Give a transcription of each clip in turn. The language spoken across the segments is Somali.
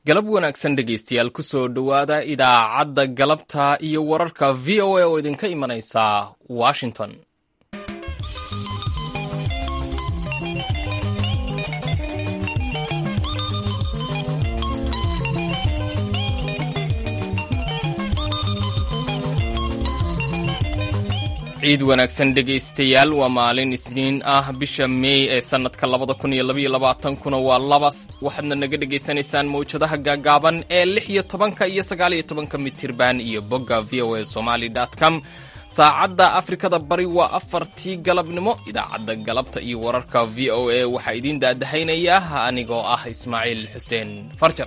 galab wanaagsan dhegaystayaal ku soo dhowaada idaacadda galabta iyo wararka v o a oo idinka imanaysa washington ciid wanaagsan dhegaystayaal waa maalin isniin ah bisha meey ee sannadka labada kun iyo labaiyo labaatankuna waa labas waxaadna naga dhegaysanaysaan mawjadaha gaagaaban ee lix iyo tobanka iyo sagaal iyo tobanka mitirban iyo bogga v o a somali com saacadda afrikada bari waa afartii galabnimo idaacadda galabta iyo wararka v o a waxaa idiin daadahaynaya anigoo ah ismaaciil xuseen farjar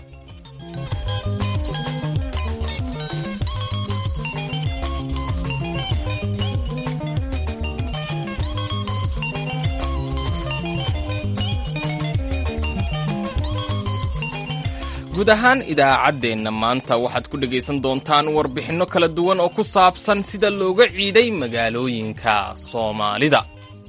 guud ahaan idaacaddeenna maanta waxaad ku dhegaysan doontaan warbixinno kala duwan oo ku saabsan sida looga ciiday magaalooyinka soomaalida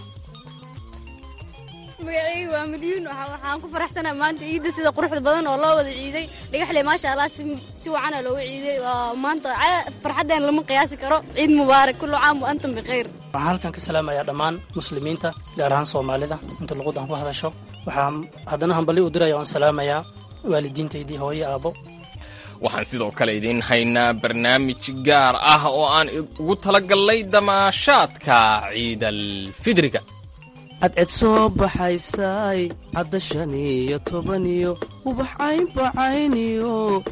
magacayga waa milyuun waxaan ku faraxsanaa maanta ciidda sida quruxda badan oo loo wada ciiday dhagaxle maasha allah si wacana looga ciiday maanta farxaddeen lama qiyaasi karo ciid mubaarak kullu caam wa antum bikhayr waxaan halkan ka salaamayaa dhammaan muslimiinta gaar ahaan soomaalida inta luqud aan ku hadasho waxaan haddana hambali u diraya waan salaamayaa waalidiintaydii hooyo aabbo waxaan sidoo kale idiin haynaa barnaamij gaar ah oo aan ugu talagallay damaashaadka ciidal fidriga cadced soo baxaysay cadda shan iyo tobaniyo ubax caynbacayniyo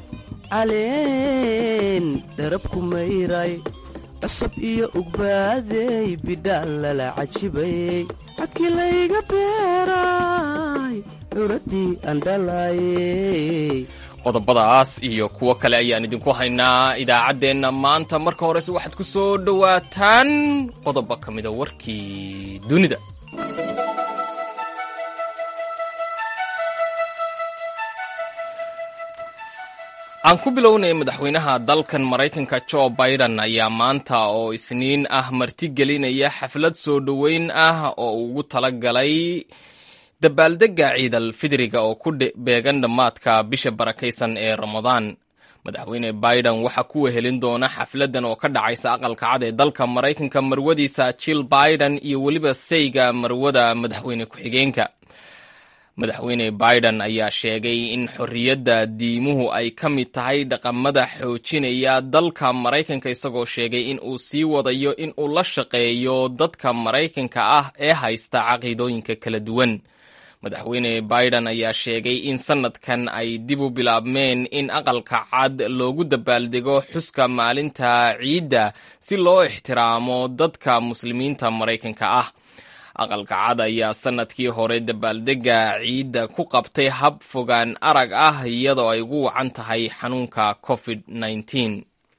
caleen dharabku mayray cusub iyo ugbaadey bidhaan lala cajibayey cadkii layga beeray curadii andhalaayey qodobadaas iyo kuwo kale ayaan idinku haynaa idaacaddeenna maanta marka horese waxaad ku soo dhowaataan qodobo ka mida warkii dunida aan ku bilownay madaxweynaha dalkan maraykanka jo biden ayaa maanta oo isniin ah martigelinaya xaflad soo dhoweyn ah oo ugu talagalay dabaaldegga ciidal fidriga oo ku beegan dhammaadka bisha barakaysan ee ramadaan madaxweyne biden waxaa ku wehelin doona xafladdan oo ka dhacaysa aqalka cad ee dalka maraykanka marwadiisa jill biden iyo weliba sayga marwada madaxweyne ku-xigeenka madaxweyne biden ayaa sheegay in xorriyadda diimuhu ay ka mid tahay dhaqamada xoojinaya dalka maraykanka isagoo sheegay in uu sii wadayo in uu la shaqeeyo dadka maraykanka ah ee haysta caqiidooyinka kala duwan madaxweyne biden ayaa sheegay in sanadkan ay dib u bilaabmeen in aqalka cad loogu dabaaldego xuska maalinta ciidda si loo ixtiraamo dadka muslimiinta maraykanka ah aqalka cad ayaa sanadkii hore dabaaldegga ciidda ku qabtay hab fogaan arag ah iyadoo ay ugu wacan tahay xanuunka covid -19.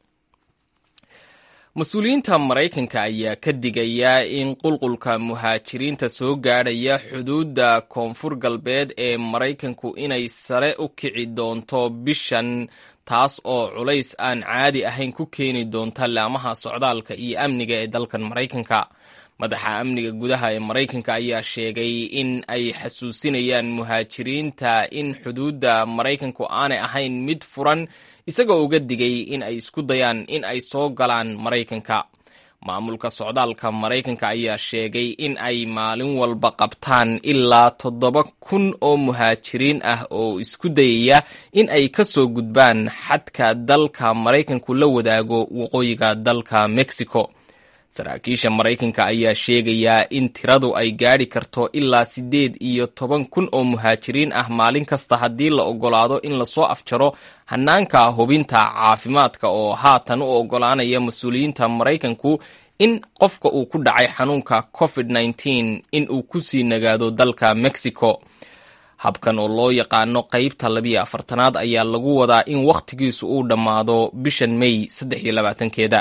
mas-uuliyiinta maraykanka ayaa ka digaya in qulqulka muhaajiriinta soo gaadhaya xuduudda koonfur galbeed ee maraykanku inay sare u kici doonto bishan taas oo culays aan caadi ahayn ku keeni doonta laamaha socdaalka iyo amniga ee dalkan maraykanka madaxa amniga gudaha ee maraykanka ayaa sheegay in ay xasuusinayaan muhaajiriinta in xuduudda maraykanku aanay ahayn mid furan isagoo uga digay in ay isku dayaan in ay soo galaan maraykanka maamulka socdaalka maraykanka ayaa sheegay in ay maalin walba qabtaan ilaa toddoba kun oo muhaajiriin ah oo isku dayaya in ay ka soo gudbaan xadka dalka maraykanku la wadaago waqooyiga dalka mexico saraakiisha maraykanka ayaa sheegayaa in tiradu ay gaadhi karto ilaa siddeed iyo toban kun oo muhaajiriin ah maalin kasta haddii la oggolaado in lasoo afjaro hanaanka hubinta caafimaadka oo haatan u oggolaanaya mas-uuliyiinta maraykanku in qofka uu ku dhacay xanuunka covid -19 in uu ku sii nagaado dalka mexico habkan oo loo yaqaano qeybta labiyo afartanaad ayaa lagu wadaa in wakhtigiisu uu dhammaado bishan may saddex iyo labaatankeeda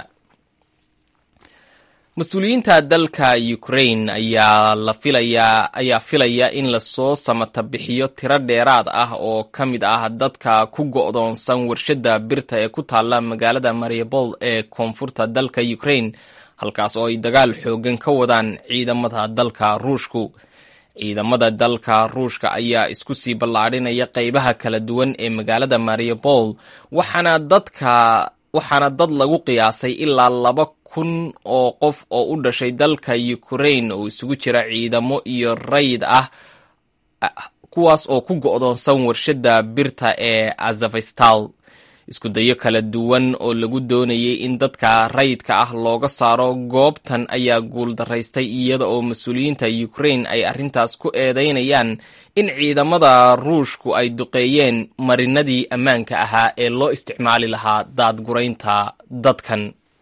mas-uuliyiinta dalka ukraine ayaa la filayaa ayaa filaya in lasoo samata bixiyo tiro dheeraad ah oo ka mid ah dadka ku go'doonsan warshadda birta ee ku taalla magaalada mariupol ee koonfurta dalka ukraine halkaas oo ay dagaal xoogan ka wadaan ciidamada dalka ruushku ciidamada dalka ruushka ayaa isku sii ballaadhinaya qeybaha kala duwan ee magaalada mariupol waxaana dadka waxaana dad lagu qiyaasay ilaa laba kun oo qof oo u dhashay dalka ukraine oo isugu jira ciidamo iyo rayid ah kuwaas oo ku go'doonsan warshadda birta ee azafestal isku dayo kala duwan oo lagu doonayay in dadka rayidka ah looga saaro goobtan ayaa guuldaraystay iyada oo mas-uuliyiinta ukraine ay arrintaas ku eedeynayaan in ciidamada ruushku ay duqeeyeen marinadii ammaanka ahaa ee loo isticmaali lahaa daadguraynta dadkan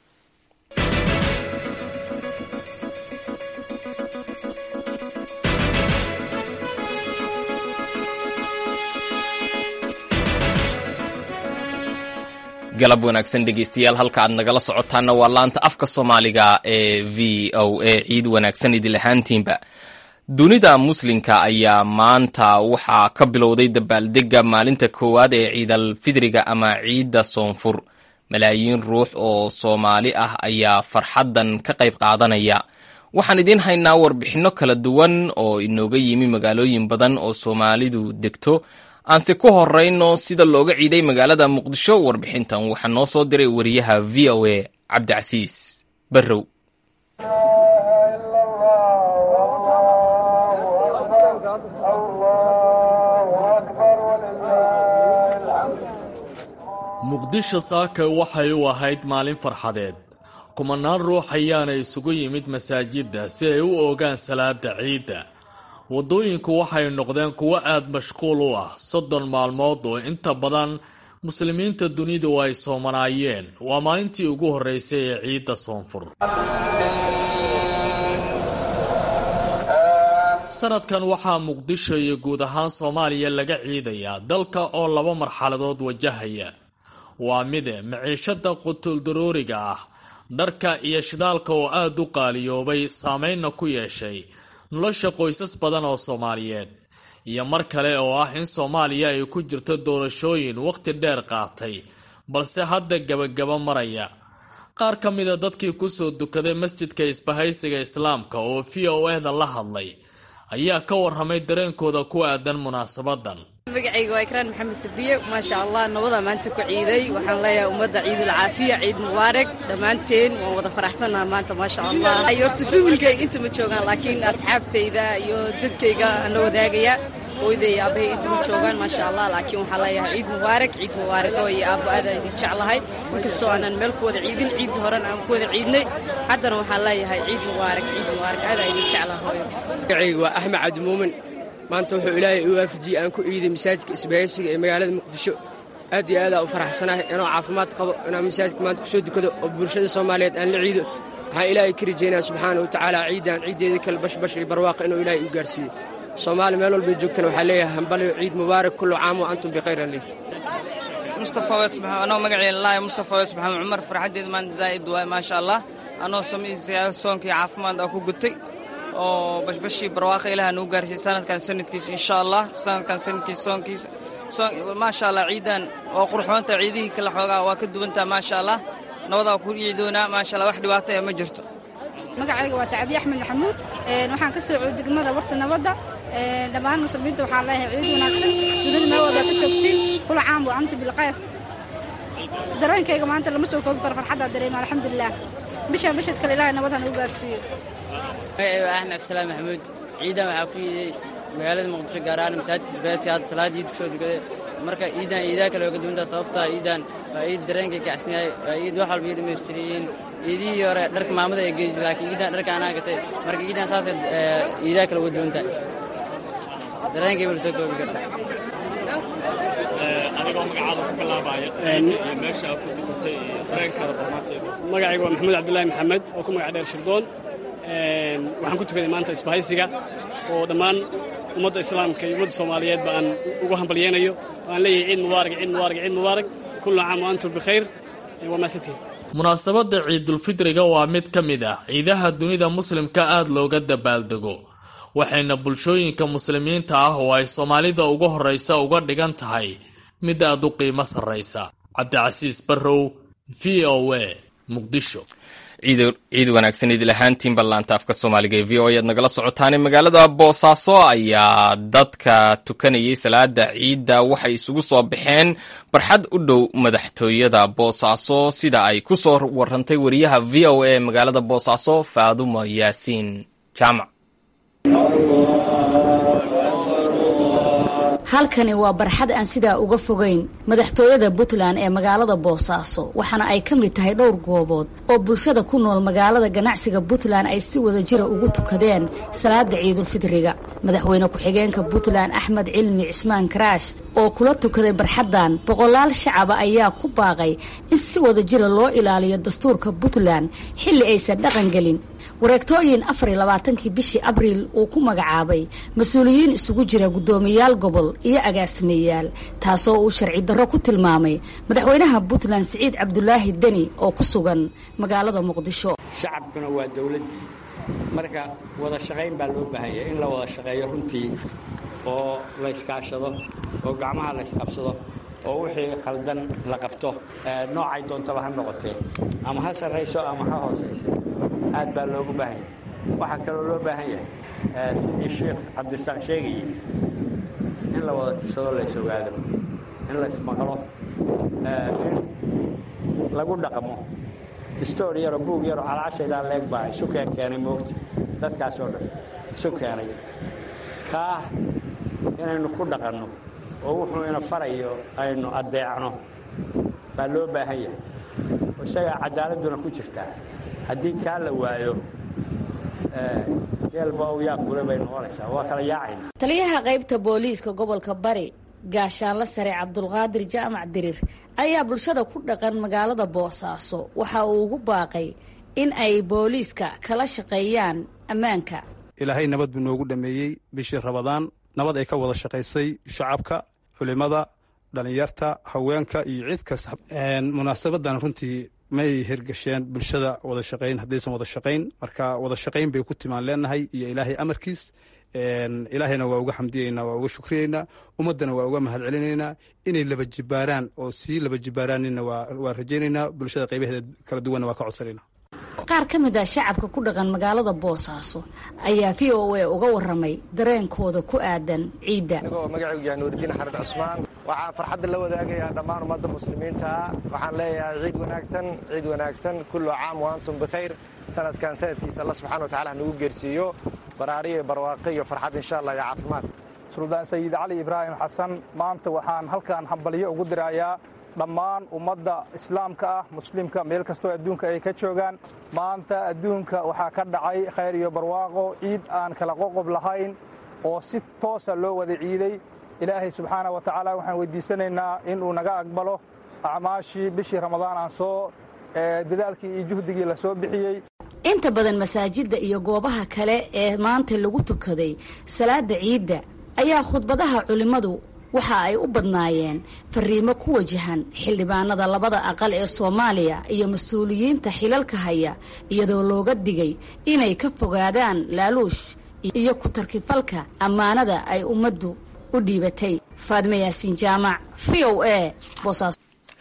galab wanaagsan dhegeystayaal halka aad nagala socotaana waa laanta afka soomaaliga ee v o a ciid wanaagsan idil ahaantiinba dunida muslimka ayaa maanta waxaa ka bilowday dabaaldega maalinta koowaad ee ciidal fidriga ama ciidda soonfur malaayiin ruux oo soomaali ah ayaa farxaddan ka qayb qaadanaya waxaan idiin haynaa warbixinno kala duwan oo inooga yimi magaalooyin badan oo soomaalidu degto aanse ku horeyno sida looga ciiday magaalada muqdisho warbixintan waxaa noo soo diray wariyaha v o a cabdicasiis barrow muqdisho saaka waxay u ahayd maalin farxadeed kumanaan ruux ayaana isugu yimid masaajidda si ay u ogaan salaada ciidda waddooyinku waxay noqdeen kuwo aada mashquul u ah soddon maalmood oo inta badan muslimiinta dunidu ay soomanaayeen waa maalintii ugu horreysay ee ciidda soonfur sanadkan waxaa muqdisho iyo guud ahaan soomaaliya laga ciidayaa dalka oo laba marxaladood wajahaya waa mide maciishada qutuldarooriga ah dharka iyo shidaalka oo aada u qaaliyoobay saameynna ku yeeshay nolosha qoysas badan oo soomaaliyeed iyo mar kale oo ah in soomaaliya ay ku jirto doorashooyin waqti dheer qaatay balse hadda gebagaba maraya qaar ka mida dadkii kusoo dukaday masjidka isbahaysiga islaamka oo v o eda la hadlay ayaa ka waramay dareenkooda ku aadan munaasabadan magacayga waa ikraan maxamed sabriye maasha allah nabada maanta ku ciiday waxaan leeyahay ummadda ciidul caafiya ciid mubaarak dhammaanteen waan wada faraxsannaha maanta maasha allah horta familkayga inta ma joogaan laakiin asxaabtayda iyo dadkayga aan la wadaagaya hooyday aabbahay inta ma joogaan maasha allah laakiin waxaan leeyahay ciid mubaarak ciid mubaarak oo iyo aabbo aadaan idin jeclahay inkastoo aanan meel ku wada ciidin ciidda horena aan ku wada ciidnay haddana waxaan leeyahay ciid mubaarak ciid mubaarak aadaan idin jeclahay hooyo magacayga waa axmed cabdimuumin maanta wuxuu ilaahay u waafajiyey aan ku ciiday masaajidka isbaahaysiga ee magaalada muqdisho aad iyo aadaa u faraxsanahay inuu caafimaad qabo inaan masaajidka maanta kusoo dukado oo bulshada soomaaliyeed aan la ciido waxaan ilaahay ka rajaynaya subxaana wa tacaala ciidan ciiddeeda kale bashbash iyo barwaaqa inuu ilaahay u gaarsiiyo soomaali meel walbay joogtana waxaa leeyahay hambaliyo ciid mubaarak kullu caam wa antum bikhayran leh mustafa wesbax anoo magaceeda laayo mustafa wes maxamed cumar farxaddeeda maanta zaa'id waay maasha allah anoo samaysaya soonkii caafimaad aa ku gutay oo bashbashii barwaaqa ilaah nuu gaarsiiyey sanadkan sanadkiisa insha allah sanadkan sanadkiisa soonkiisa maasha allah ciidan oo qurxoonta ciidihii kala xoogaa waa ka duwantaa maasha allah nabadaa ku ciidoonaa maasha allah wax dhibaato ee ma jirto magacayga waa sacdiye axmed maxamuud waxaan ka soo cooy degmada warta nabadda dhammaan muslimiinta waxaan leeyahay ciid wanaagsan dunida meel walbaa ka joogtiin kula caam wa anti bilkhayr dareenkayga maanta lama soo koobi karo farxaddaa dareema alxamdulilah bishaan bishad kale ilaahay nabad ha nagu gaarsiiyo magacayga waa axmed abdisalaam maxamuud ciidan waxaa ku yiiday magaalada muqdisho gaar ahaan masaajidka isbaasi hadda salaada iid kusoo dukaday marka ciidan iidaha kale waa ka duwantaa sababtaa ciidan waa ciid dareenkay kacsan yahay waa ciid wax walba ii dhammaystiriyiin ciidihii hore dharka maamada ay geysay laakiin ciidan dharka anaa gatay marka ciidan saasay ciidaha kale uga duwantahay dareenkay bala soo koobi karta adigoo magacaada ku bilaabaya iyo meesha ku dukatay iyo dareenkaada barnaanteeda magacayga waa maxamuud cabdulaahi maxamed oo ku magac dheer shirdoon waxaan ku tukaday maanta isbahaysiga oo dhammaan ummadda islaamka iyo ummadda soomaaliyeed ba aan ugu hambalyeynayo oo aan leeyahay ciid mubaarak ciid mubaarak ciid mubaarak kullu caam wa antum bikhayr waa maasantihin munaasabadda ciidulfidriga waa mid ka mid ah ciidaha dunida muslimka aada looga dabaaldego waxayna bulshooyinka muslimiinta ah oo ay soomaalida ugu horraysa uga dhigan tahay mid aad u qiimo sarraysa cabdicasiis barrow v o a muqdisho ciid wanaagsan idil ahaantiin ballaanta afka soomaaliga ee v o ayaad nagala socotaane magaalada boosaaso ayaa dadka tukanayay salaada ciidda waxay isugu soo baxeen barxad u dhow madaxtooyada boosaaso sida ay ku soo warantay wariyaha v o a magaalada boosaaso faadumo yaasiin jaamac halkani waa barxad aan sidaa uga fogayn madaxtooyada puntland ee magaalada boosaaso waxaana ay ka mid tahay dhowr goobood oo bulshada ku nool magaalada ganacsiga puntland ay si wada jira ugu tukadeen salaada ciidulfidriga madaxweyne ku-xigeenka puntland axmed cilmi cismaan karaash oo kula tukaday barxaddan boqolaal shacaba ayaa ku baaqay in si wada jira loo ilaaliyo dastuurka puntland xilli aysan dhaqan gelin wareegtooyin afar iyo labaatankii bishii abriil uu ku magacaabay mas-uuliyiin isugu jira guddoomiyaal gobol iyo agaasimeyaal taasoo uu sharci darro ku tilmaamay madaxweynaha puntland siciid cabdulaahi deni oo ku sugan magaalada muqdisho shacabkuna waa dowladdii marka wada shaqayn baa loo baahan yahay in la wada shaqeeyo runtii oo la yskaashado oo gacmaha la ysqabsado oo wixii khaldan la qabto noocay doontaba ha noqotee ama ha sarrayso ama ha hoosayso aad baa loogu baahan yahay waxaa kaloo loo baahan yahay sidii sheekh cabdirasaaq sheegayey in la wada tirsado la ys ogaado in la ysmaqlo in lagu dhaqmo distoor yaroo buug yaroo calaashaydaa leeg baa isu keen keenay moogta dadkaasoo dhan isu keenay kaah inaynu ku dhaqanno oo wuxuu ina farayo aynu addeecno baa loo baahan yahay isagaa caddaaladduna ku jirtaa haddii kaa la waayo jeelba u yaa kule bay noqonaysaa waa kala yaacayna taliyaha qaybta booliiska gobolka bari gaashaanla sare cabdulqaadir jaamac dirir ayaa bulshada ku dhaqan magaalada boosaaso waxa uu ugu baaqay in ay booliiska kala shaqeeyaan ammaanka ilaahay nabad buu noogu dhameeyey bishii rabadaan nabad ay ka wada shaqaysay shacabka culimada dhallinyarta haweenka iyo cid kasta munaasabadan runtii may hergasheen bulshada wada shaqayn haddaysan wada shaqayn marka wada shaqayn bay ku timaan leenahay iyo ilaahay amarkiis ilaahayna waa uga xamdiyeynaa waa uga shukriyeynaa ummaddana waa uga mahad celinaynaa inay laba jibaaraan oo sii laba jibaaraanina waa rajaynaynaa bulshada qaybaheeda kala duwanna waa ka codsanayna qaar ka mid ah shacabka ku dhaqan magaalada boosaaso ayaa v o a uga waramay dareenkooda ku aadan ciidda anigoo magacaygu yahay nuuridiin xarid cusmaan waxaa farxadda la wadaagayaa dhammaan ummadda muslimiinta waxaan leeyahay ciid wanaagsan ciid wanaagsan kullu caam wa antum bikhayr sanadkan sanadkiisa alla subxana watacala ha nagu geersiiyo baraariyo barwaaqo iyo farxad insha allah iyo caafimaad suldaan sayid cali ibraahim xasan maanta waxaan halkan hambalyo ugu dirayaa dhammaan ummadda islaamka ah muslimka meel kastoo adduunka ay ka joogaan maanta adduunka waxaa ka dhacay khayr iyo barwaaqo ciid aan kala qoqob lahayn oo si toosa loo wada ciiday ilaahay subxaana wa tacaala waxaan weydiisanaynaa inuu naga aqbalo acmaashii bishii ramadaan aan soo dadaalkii iyo juhdigii la soo bixiyey inta badan masaajidda iyo goobaha kale ee maanta lagu tukaday salaada ciidda ayaa khudbadaha culimmadu waxa ay u badnaayeen fariimo ku wajahan xildhibaanada labada aqal ee soomaaliya iyo mas-uuliyiinta xilalka haya iyadoo looga digay inay ka fogaadaan laaluush iyo ku-tarkifalka ammaanada ay ummaddu u dhiibatay faadme yaasiin jaamac v o a boosaaso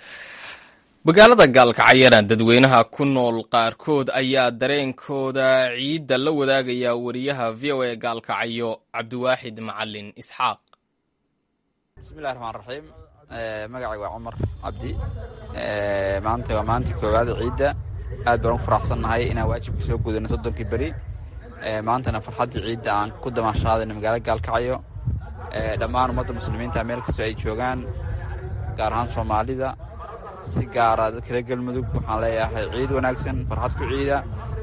magaalada gaalkacyana dadweynaha ku nool qaarkood ayaa dareenkooda ciidda la wadaagaya wariyaha v o a gaalkacyo cabdiwaaxid macalin isxaaq bismillahi raxmaan raxiim magacayga waa cumar cabdi maanta waa maalintii koowaada ciidda aad baan ugu faraxsannahay inaan waajibka soo gudano soddonkii beri maantana farxaddii ciidda aan ku damaashaadayno magaalada gaalkacyo dhammaan ummadda muslimiinta meel kastoo ay joogaan gaar ahaan soomaalida si gaara dadka reer galmudug waxaan leeyahay ciid wanaagsan farxad ku ciida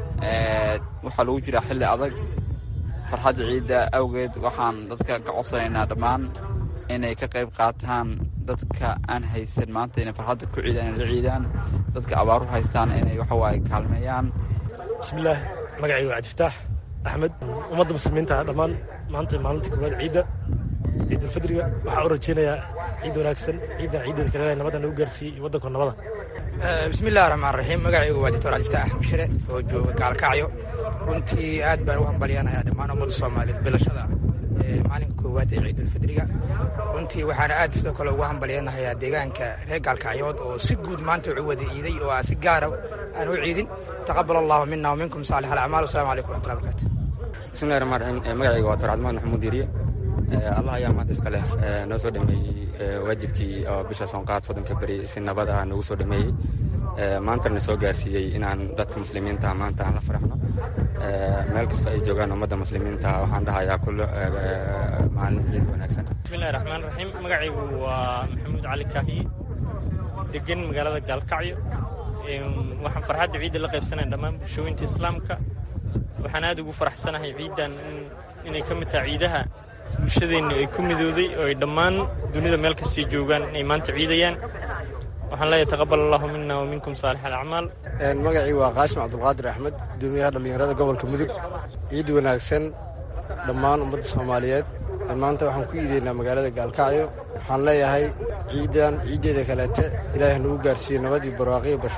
waxaa lagu jiraa xilli adag farxadda ciidda awgeed waxaan dadka ka codsanaynaa dhammaan inay ka qayb qaataan dadka aan haysan maanta inay farxadda ku ciidaan inay la ciidaan dadka abaaru haystaan inay waxawaaye kaalmeeyaan bismillaahi magacayga waa cabdifataax axmed ummadda muslimiinta dhammaan maanta maalinta koowaad ciidda ciidulfidriga waxaa u rajeynayaa ciid wanaagsan ciiddan ciiddeeda kale nabadda nagu gaarsiiyey iyo waddanko nabada bismillahi raxmaan raxiim magacaygu waa doctor cabdifataax axmed shire oo jooga gaalkacyo runtii aad baan u hambalyanayaa dhammaan ummadda soomaaliyeed bilashada maalinka koowaad ee ciidulfidriga runtii waxaana aad sidoo kale ugu hambalyanahayaa deegaanka reer gaalkacyood oo si guud maanta wuxuu wada iiday oo aan si gaara aan u ciidin taqabal allahu mina waminkum saalix alacmaal wasalaamu calaykum waraxmatullahi barakatu bismillahi raxmaan raxiim magacayga waa torcadmaan maxamuud diiriye allah ayaa maanta iska leh noo soo dhameeyey waajibkii oo bisha soonqaad soddonka beri si nabad ah noogu soo dhameeyey maantana soo gaarsiiyey inaan dadka muslimiinta maanta aan la faraxno meel kasta ay joogaan ummadda muslimiinta waxaan dhahayaa kullo maalin ciid wanaagsan bismillahi raxmaan raxiim magacaygu waa maxamuud cali kaahiye degan magaalada gaalkacyo waxaan farxadda ciidda la qaybsanaya dhammaan bulshooyinta islaamka waxaan aad ugu faraxsanahay ciiddan inay ka mid tahay ciidaha bulshadeennu ay ku midooday oo ay dhammaan dunida meel kastay joogaan inay maanta ciidayaan waxaan leeyahay taqabal allahu mina wa minkum saalix alacmaal magacii waa qaasim cabdulqaadir axmed gudoomiyaha dhallinyarada gobolka mudug ciid wanaagsan dhammaan ummadda soomaaliyeed maanta waxaan ku iideynaa magaalada gaalkacyo waxaan leeyahay ciiddan ciiddeeda kaleete ilaahay nagu gaarsiiyo nabadii barwaaqiyo basho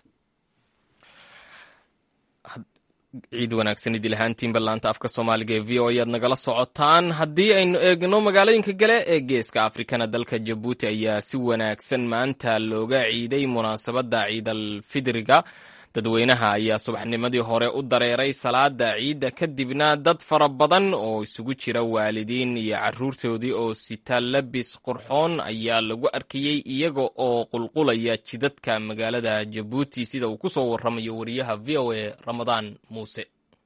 ciid wanaagsan idil ahaantiin ballaanta afka soomaaliga ee v o ayaad nagala socotaan haddii aynu eegno magaalooyinka kale ee geeska afrikana dalka jabuuti ayaa si wanaagsan maanta looga ciiday munaasabadda ciidal fidriga dadweynaha ayaa subaxnimadii hore u dareeray salaada ciidda kadibna dad fara badan oo isugu jira waalidiin iyo caruurtoodii oo sita labis qurxoon ayaa lagu arkayey iyaga oo qulqulaya jidadka magaalada jabuuti sida uu ku soo waramayo wariyaha v o a ramadaan muuse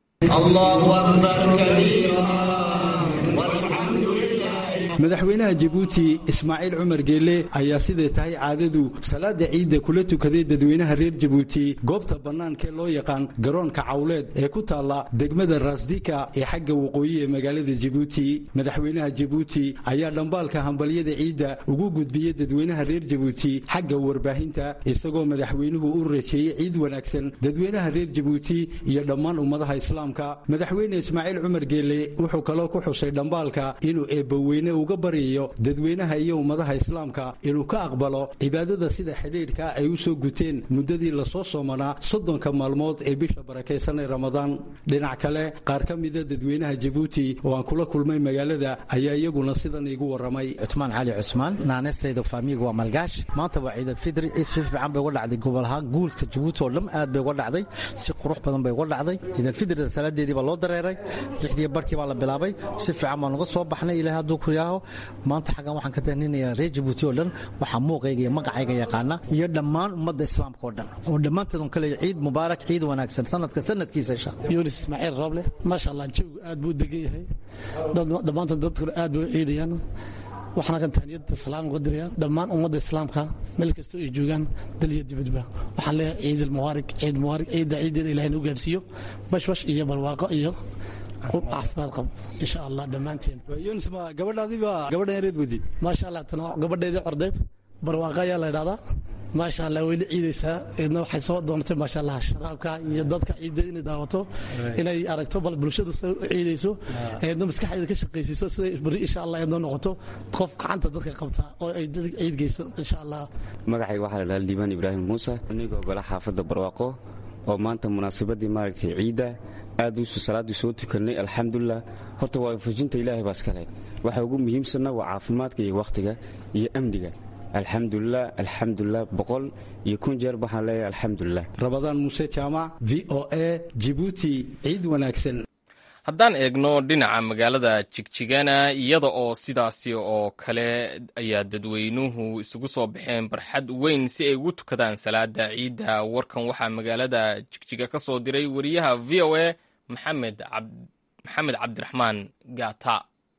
madaxweynaha jabuuti ismaaciil cumar geelle ayaa siday tahay caadadu salaada ciidda kula tukaday dadweynaha reer jabuuti goobta bannaankaee loo yaqaan garoonka cawleed ee ku taalla degmada raasdika ee xagga waqooyi ee magaalada jabuuti madaxweynaha jabuuti ayaa dhambaalka hambalyada ciidda ugu gudbiyey dadweynaha reer jabuuti xagga warbaahinta isagoo madaxweynuhu u reejeeyey ciid wanaagsan dadweynaha reer jabuuti iyo dhammaan ummadaha islaamka madaxweyne ismaaciil cumar geelle wuxuu kaloo ku xusay dhambaalka inuu eebbaweyne uga baryayo dadweynaha iyo ummadaha islaamka inuu ka aqbalo cibaadada sida xidhiidhka ay u soo guteen muddadii lasoo soomanaa soddonka maalmood ee bisha barakaysan ee ramadaan dhinac kale qaar ka mida dadweynaha jabuuti oo aan kula kulmay magaalada ayaa iyaguna sidan iigu warramay cutmaan cali cusmaan naanestayda faamiga waa malgaash maanta waa ciidalfidri ciid si fiican bay uga dhacday gobolahaan guulka jabuuti oo dhan aad bay uga dhacday si qurux badan bay uga dhacday ciidalfidrida salaadeedii baa loo dareeray lixdii barkii baa la bilaabay si fiican baan uga soo baxnay ilahay hadduu ku yaaho maanta xaggan waxaan ka tahninayaa reer jabuuti oo dhan waxaa muuqayga iyo magacayga yaqaana iyo dhammaan ummadda islaamka oo dhan oo dhammaanteedun kale ciid mubaarak ciid wanaagsan sanadka sanadkiisa insha yunis ismaaciil rooble maasha allah jawigu aad buu degan yahay dhammaantood dadkuna aad bay u ciidayaan waxaan halkan tahniyada salaam uga diraya dhammaan ummadda islaamka meel kastoo ay joogaan dal iyo dibadba waxaan leeyahay ciid almubaarak ciid mubaarak ciidda ciiddeeda ilahay nuu gaarsiiyo bashbash iyo barwaaqo iyo caafimaad qab insha allah dhammaanteen yunis ma gabadhaadiiba gabadhan yareed wadi maasha allah tan gabadheedii cordeed barwaaqa ayaa la idhahdaa maasha allah wayla ciidaysaa eedna waxay soo doontay maasha allah sharaabka iyo dadka ciidda inay daawato inay aragto bal bulshadu say u ciidayso eedna maskaxdeeda ka shaqaysiiso siday beri insha allah eedna noqoto qof gacanta dadka qabta oo ay ciid geyso insha allah magacayga waxaa la dhahaa liibaan ibraahim muuse anigoo gola xaafadda barwaaqo oo maanta munaasabadii maaragtay ciidda aad usu salaaddii soo tukannay alxamdulilah horta waa fujinta ilaahay baa iskale waxa ugu muhiimsanna waa caafimaadka iyo wakhtiga iyo amniga alxamdulilah alxamdulilah boqol iyo kun jeer waxaan leeyahay alxamdulilah rabadaan muuse jaamac v o a jibuuti ciid wanaagsan haddaan eegno dhinaca magaalada jigjigana iyada oo sidaasi oo kale ayaa dadweynuhu isugu soo baxeen barxad weyn si ay ugu tukadaan salaada ciidda warkan waxaa magaalada jigjiga ka soo diray wariyaha v o a maxamed maxamed cabdiraxmaan gaata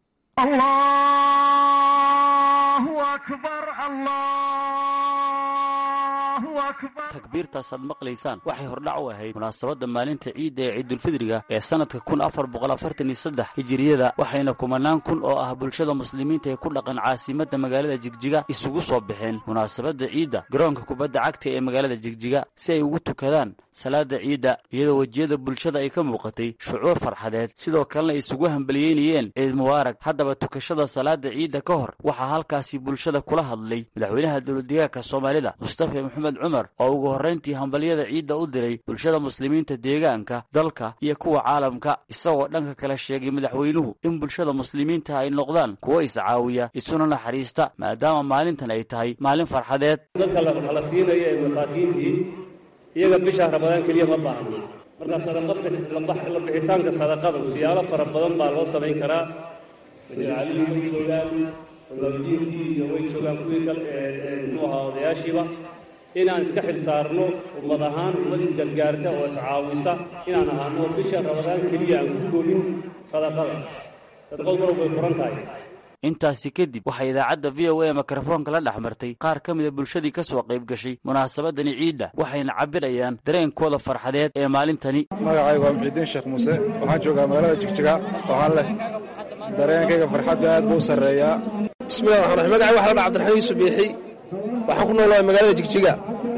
takbiirtaasaad maqlaysaan waxay hordhac u ahayd munaasabadda maalinta ciidda ee ciidulfidriga ee sannadka kun afar boqol afartan iyo saddex hijiriyada waxayna kumanaan kun oo ah bulshada muslimiinta ee ku dhaqan caasimadda magaalada jigjiga isugu soo baxeen munaasabadda ciidda garoonka kubadda cagta ee magaalada jigjiga si ay ugu tukadaan salaada ciidda iyadoo wejiyada bulshada ay ka muuqatay shucuur farxadeed sidoo kalena ay isugu hambaliyeynayeen ciid mubaarak haddaba tukashada salaada ciidda ka hor waxaa halkaasi bulshada kula hadlay madaxweynaha dowladdeegaanka soomaalida mustafa maxamed cumar oo ugu horrayntii hambalyada ciidda u diray bulshada muslimiinta deegaanka dalka iyo kuwa caalamka isagoo dhanka kale sheegay madaxweynuhu in bulshada muslimiinta ay noqdaan kuwo iscaawiya isuna naxariista maadaama maalintan ay tahay maalin farxadeed dadka la siinayo ee masaakiintii iyaga bisha ramadaan keliya ma baahna marka sadaqada la bixitaanka sadaqada siyaalo fara badan baa loo samayn karaa majaalcalihi way joogaan ogaadiintii iyo way joogaan kuwii kale muxuu ahaa odayaashiiba inaan iska xil saarno ummad ahaan ummad isgargaarta oo iscaawisa inaan ahaano bisha ramadaan keliya aan ku koobin sadaqada sadaqadu mar way furan tahay intaasi kadib waxaa idaacadda v o a mikrofoonka la dhex martay qaar ka mida bulshadii ka soo qayb gashay munaasabadani ciidda waxayna cabirayaan dareenkooda farxadeed ee maalintani magacaygu waa muxiidiin sheekh muuse waxaan joogaa magaalada jigjiga waxaan leh dareenkayga farxadda aad buu u sarreeyaa bismillahi raxmaan raxiim magacay waxa la dhaha cabdiraxmaan yuusuf biixi waxaan ku noolahay magaalada jigjiga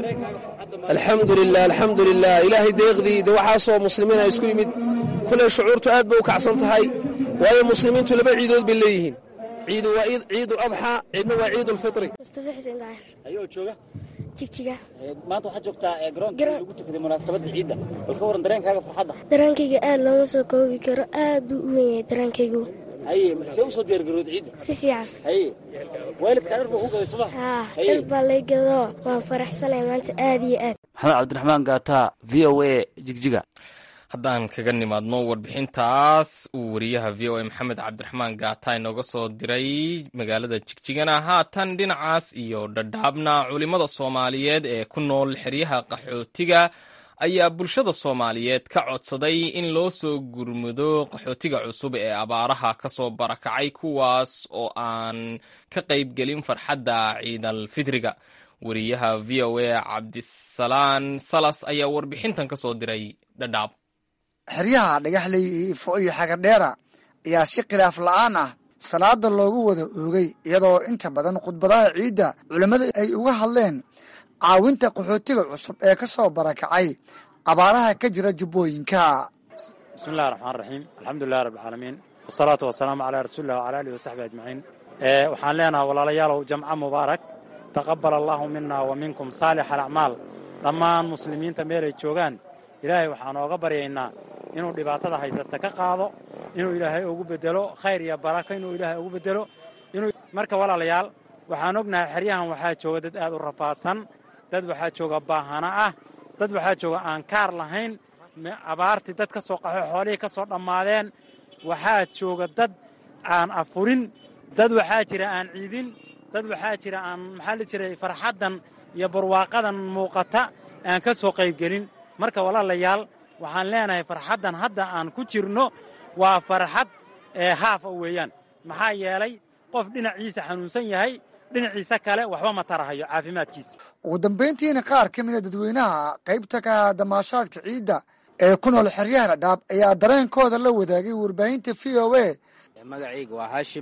alxamdulilah alxamdulilah ilaahay deeqdii de waxaasoo muslimiin ay isku yimid kuley shucuurtu aad bay u kacsan tahay waayo muslimiintu laba ciidood bay leeyihiin ciidu waa ciid uladxaa ciidna waa ciid ulfitri mustafa xuseen daahir ayoo jooga jigjiga maanta waxaad joogtaa garoonka lagu tukaday munaasabadda ciidda bal ka waran dareenkaaga farxadda dareenkayga aad looma soo koobi karo aad buu u weyn yahay dareenkaygu haye see u soo diyaargarowd ciidda si fiican haye waalidkaa dhar baa ku gaday soma haa dhar baa lay gadoo waan faraxsanahay maanta aad iyo aad maxamed cabdiraxmaan gaata v o a jigjiga haddaan kaga nimaadno warbixintaas uu wariyaha v o a maxamed cabdiraxmaan gaata inooga soo diray magaalada jigjigana haatan dhinacaas iyo dhadhaabna culimmada soomaaliyeed ee ku nool xeryaha qaxootiga ayaa bulshada soomaaliyeed ka codsaday in loo soo gurmudo qaxootiga cusub ee abaaraha ka soo barakacay kuwaas oo aan ka qaybgelin farxadda ciidal fitriga wariyaha v o a cabdisalaan salas ayaa warbixintan ka soo diray dhadhaab xeryaha dhagaxley iyo ifo iyo xagadheera ayaa si khilaaf la'aan ah salaada loogu wada oogay iyadoo inta badan khudbadaha ciidda culimmada ay uga hadleen caawinta qaxootiga cusub ee ka soo barakacay abaaraha ka jira jubbooyinka bismillahi raxmaan raxiim alxamdulilahi rabbilcaalamiin wasalaatu wasalaamu calaa rasuulillah wcala alihi wasaxbi ajmaciin waxaan leenahay walaalayaalow jamca mubaarak taqabal allaahu mina wa minkum saalix alacmaal dhammaan muslimiinta meelay joogaan ilaahay waxaan ooga baryaynaa inuu dhibaatada haysata ka qaado inuu ilaahay ugu bedelo khayr iyo barako inuu ilaahay ugu bedelo inuu marka walaalayaal waxaan ognahay xeryahan waxaa jooga dad aad u rafaadsan dad waxaa jooga baahana ah dad waxaa jooga aan kaar lahayn abaartii dad ka soo qaxo xoolihii ka soo dhammaadeen waxaa jooga dad aan afurin dad waxaa jira aan ciidin dad waxaa jira aan maxaa la jiray farxaddan iyo barwaaqadan muuqata aan ka soo qaybgelin marka walaalayaal waxaan leenahay farxaddan hadda aan ku jirno waa farxad ee haafa weeyaan maxaa yeelay qof dhinaciisa xanuunsan yahay dhinaciisa kale waxba ma tarahayo caafimaadkiisa ugu dambayntiina qaar ka mida dadweynaha qaybta ka damaashaadka ciidda ee ku nool xeryaha dhadhaab ayaa dareenkooda la wadaagay warbaahinta v o a magacayga waa haashim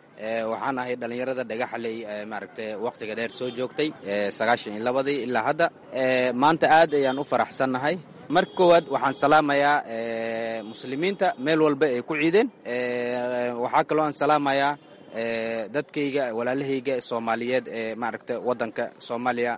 waxaan ahay dhallinyarada dhagaxaley maaragtay wakhtiga dheer soo joogtay sagaashan iyo labadii ilaa hadda maanta aad ayaan u faraxsannahay marka koowaad waxaan salaamayaa muslimiinta meel walba ay ku ciideen waxaa kaloo aan salaamayaa dadkayga walaalahayga soomaaliyeed ee maaragtay waddanka soomaaliya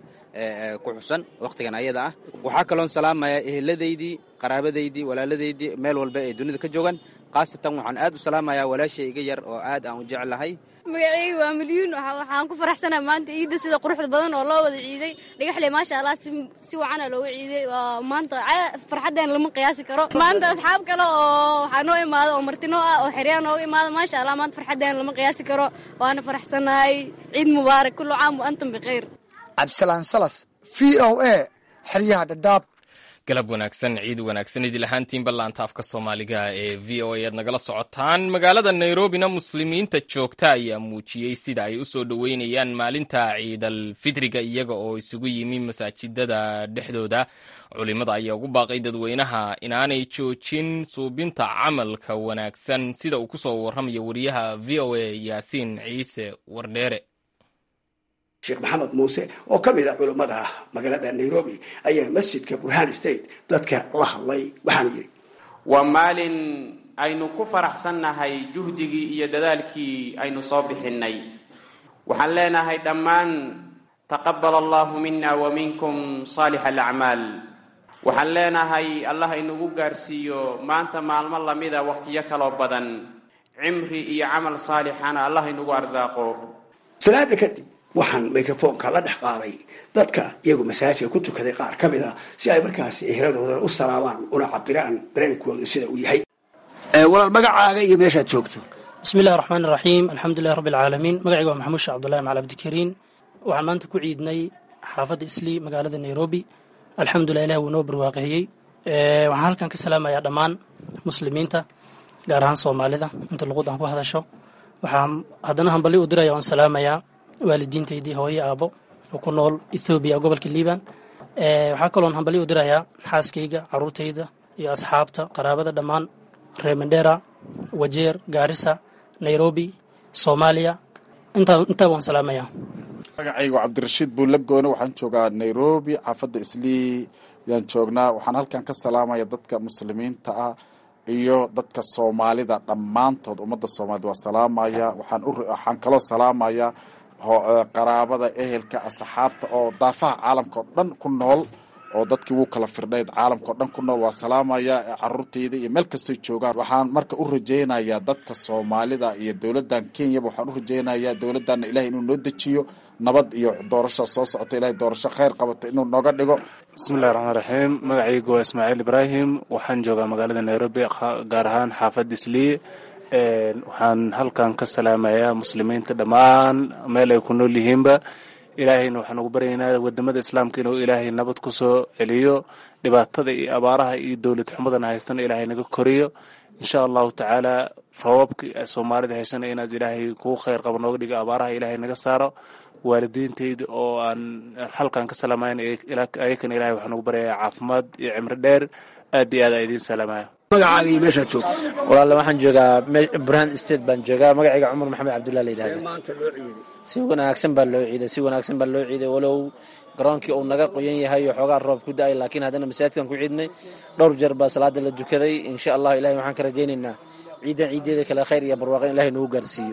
ku xusan wakhtigan ayada ah waxaa kaloon salaamayaa eheladaydii qaraabadaydii walaaladaydii meel walba ay dunida ka joogaan khaasatan waxaan aad u salaamayaa walaashay iga yar oo aad aan u jeclahay magacayga waa milyuun waxaan ku faraxsanaa maanta ciidda sida quruxda badan oo loo wada ciiday dhagaxley maasha allah si wacana looga ciiday maanta farxadeen lama qiyaasi karo maanta asxaab kale oo waxaa noo imaada oo martinoo ah oo xeryaa nooga imaada maasha allah maanta farxadeen lama qiyaasi karo waana faraxsanahay ciid mubaarak kullu caam wa antum bikhayr cabdisalaan salas v o a xeryaha dhadhaab galab wanaagsan ciid wanaagsan idil ahaantiinba laanta afka soomaaliga ee v o a aad nagala socotaan magaalada nairobina muslimiinta joogta ayaa muujiyey sida ay u soo dhoweynayaan maalinta ciidal fitriga iyaga oo isugu yimi masaajidada dhexdooda culimada ayaa ugu baaqay dadweynaha inaanay joojin suubinta camalka wanaagsan sida uu ku soo warramayo wariyaha v o a yaasiin ciise wardheere sheekh maxamed muuse oo ka mid a culummada magaalada nairobi ayaa masjidka burhan state dadka la hadlay waxaanu yidhi waa maalin aynu ku faraxsannahay juhdigii iyo dadaalkii aynu soo bixinnay waxaan leenahay dhammaan taqabbal allahu mina wa minkum saalix alacmaal waxaan leenahay allah inugu gaarsiiyo maanta maalmo lamida wakhtiyo kaloo badan cimri iyo camal saalixana allah inugu arsaaqo salaada kadib waxaan microfoonka la dhex qaaday dadka iyagu masaajidka ku tukaday qaar ka mid a si ay markaasi ehradoodan u salaabaan una cabiraan dareenkoodu sida uu yahay walaal magacaaga iyo meeshaad joogto bismi illahi raxmaan iraxiim alxamdulilahi rabbi alcaalamiin magacayga waa maxamuud sheekh cabdullahi macal abdikariin waxaan maanta ku ciidnay xaafadda islii magaalada nairobi alxamdulilah ilah wuu noo barwaaqeeyey waxaan halkan ka salaamayaa dhammaan muslimiinta gaar ahaan soomaalida inta luqud aan ku hadasho waxaan haddana hambali u diraya oon salaamayaa waalidiintaydii hooye aabo oo ku nool ethoobiya gobolka liban waxaa kaloon hambali u dirayaa xaaskayga caruurtayda iyo asxaabta qaraabada dhammaan reer mandera wajeer gaarisa nairobi soomaaliya intaa waan salaamayaa magacaygu cabdirashiid buulabgoone waxaan joogaa nairobi xaafadda islii yaan joognaa waxaan halkan ka salaamaya dadka muslimiinta ah iyo dadka soomaalida dhammaantood ummadda soomaalida waa salaamaya waxaan waxaan kaloo salaamaya qaraabada ehelka asxaabta oo daafaha caalamka oo dhan ku nool oo dadkii wuu kala firdhayd caalamka o dhan ku nool waa salaamaya caruurtayda iyo meel kastoy joogaan waxaan marka u rajaynayaa dadka soomaalida iyo dowladdan kenyaba waxaan u rajaynayaa dowladdanna ilahay inuu noo dejiyo nabad iyo doorasha soo socota ilahay doorasho kheyr qabata inuu nooga dhigo bismillahi raxmaan raxiim magacaygu waa ismaaciil ibraahim waxaan joogaa magaalada nairobi gaar ahaan xaafadda islii waxaan halkan ka salaamayaa muslimiinta dhammaan meel ay ku nool yihiinba ilaahayna waxaan ugu baryaynaa wadamada islaamka inuu ilaahay nabad ku soo celiyo dhibaatada iyo abaaraha iyo dowlad xumadana haystana ilaahay naga koriyo insha allahu tacaala roobabka soomaalida haysana inaad ilaahay kuu kheyr qabo nooga dhigo abaaraha ilaahay naga saaro waalidiintayda oo aan halkan ka salaamayn ayakana ilahay waxaan ugu baryayaa caafimaad iyo cimri dheer aad iyo aad aa idiin salaamaya magacaaga iyo meeshaad joogto walaale waxaan joogaa burhan state baan joogaa magacayga cumar maxamed cabdullah la yidhahda maanta loo ciiday si wanaagsan baa loo ciiday si wanaagsan baa loo ciiday walow garoonkii uu naga qoyan yahay oo xoogaa roob ku da-ay laakiin haddana masaajidkan ku ciidnay dhowr jeer baa salaada la dukaday insha allah ilahay waxaan ka rajaynaynaa ciidan ciideeda kale khayr iyo barwaaqo in ilahay nagu gaarsiiyo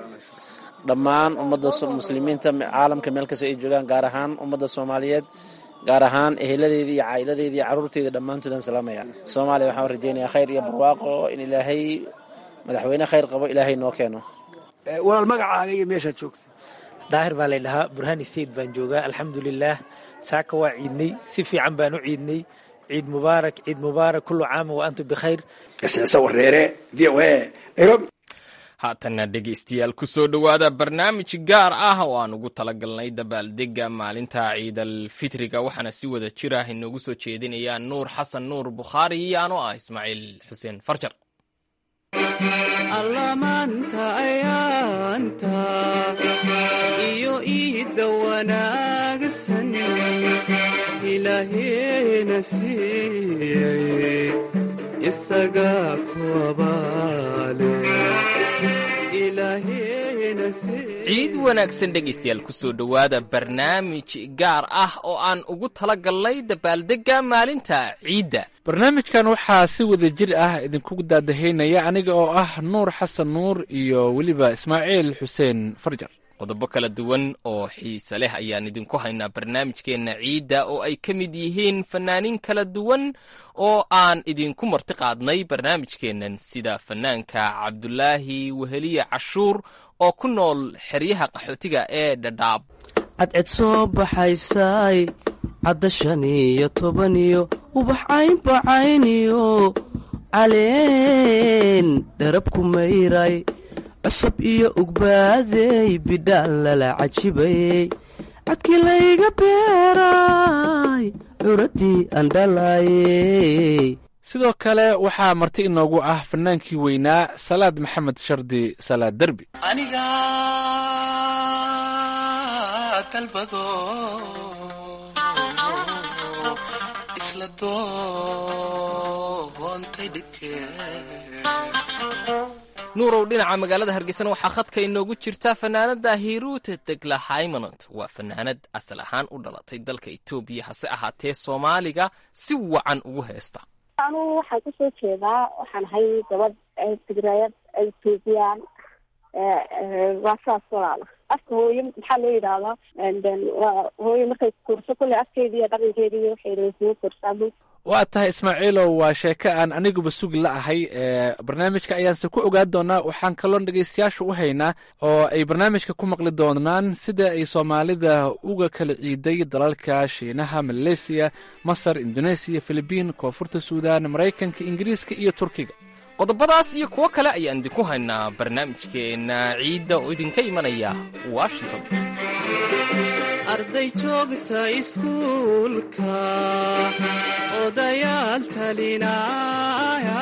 dhammaan ummadda muslimiinta caalamka meel kasta ay joogaan gaar ahaan ummadda soomaaliyeed gaar ahaan eheladeedii iyo caa'iladeedii iyo carruurteeda dhammaantoodaan salaamaya soomaaliya waxaan rajaynayaa khayr iyo barwaaqo in ilaahay madaxweyne khayr qabo ilaahay noo keeno walaal magacaaga iyo meeshaad joogto daahir baa laydhahaa burhan state baan joogaa alxamdulilaah saaka waa ciidnay si fiican baan u ciidnay ciid mubaarak ciid mubaarak kullu caama wa antum bikhayr kasiisa wareere v o a nairobi haatanna dhegaystayaal ku soo dhowaada barnaamij gaar ah oo aan ugu talagalnay dabaaldega maalinta ciidal fitriga waxaana si wada jir ah inoogu soo jeedinaya nuur xasan nuur bukhaari iyo anoo ah ismaaciil xuseen farjar allamaanta ayaanta iyo iidda wanaagsan ilaaheena siiyey isagaa ku abaale ciid wanaagsan dhegaystayaal ku soo dhowaada barnaamij gaar ah oo aan ugu talagalnay dabaaldegga maalinta ciidda barnaamijkan waxaa si wada jir ah idinku daadahaynaya aniga oo ah nuur xasan nuur iyo weliba ismaaciil xuseen farjar qodobo kala duwan oo xiise leh ayaan idinku haynaa barnaamijkeenna ciidda oo ay ka mid yihiin fanaaniin kala duwan oo aan idinku marti qaadnay barnaamijkeennan sida fanaanka cabdulaahi weheliye cashuur oo ku nool xeryaha qaxootiga ee dhadhaab cadced soo baxaysay cadda shan iyo toban iyo ubax caynbacayniyo caleen dharab ku mayray cusub iyo ugbaadey bidhaan lala cajibayey cadkii layga beeray curadii andhalayey sidoo kale waxaa marti inoogu ah fanaankii weynaa salaad maxamed shardi salaad derbi aniga dalbado isla doontay dhibkee nuurow dhinaca magaalada hargeysana waxaa khadka inoogu jirta fanaanada hiruute degla haymanont waa fanaanad asal ahaan u dhalatay dalka etoobiya hase ahaatee soomaaliga si wacan ugu heesta anugu waxaan kasoo jeedaa waxaan ahay gabadh tigrayad etoobiyaan waa saas walaala afka hooye maxaa loo yidhaahdaa hooye markay kurso kulle afkeedi iyo dhaqankeedi iyo waxay soo korsaa waa tahay ismaaciilow waa sheeko aan aniguba sugi la ahay barnaamijka ayaanse ku ogaan doonaa waxaan kaloo dhegeystayaasha u haynaa oo ay barnaamijka ku maqli doonaan sida ay soomaalida uga kala ciiday dalalka shiinaha maleysiya masar indoneesiya filibiin koonfurta suudaan maraykanka ingiriiska iyo turkiga qodobadaas iyo kuwo kale ayaan idinku haynaa barnaamijkeenna ciidda oo idinka imanaya washington arday joogta iskuulka odayaal talinaya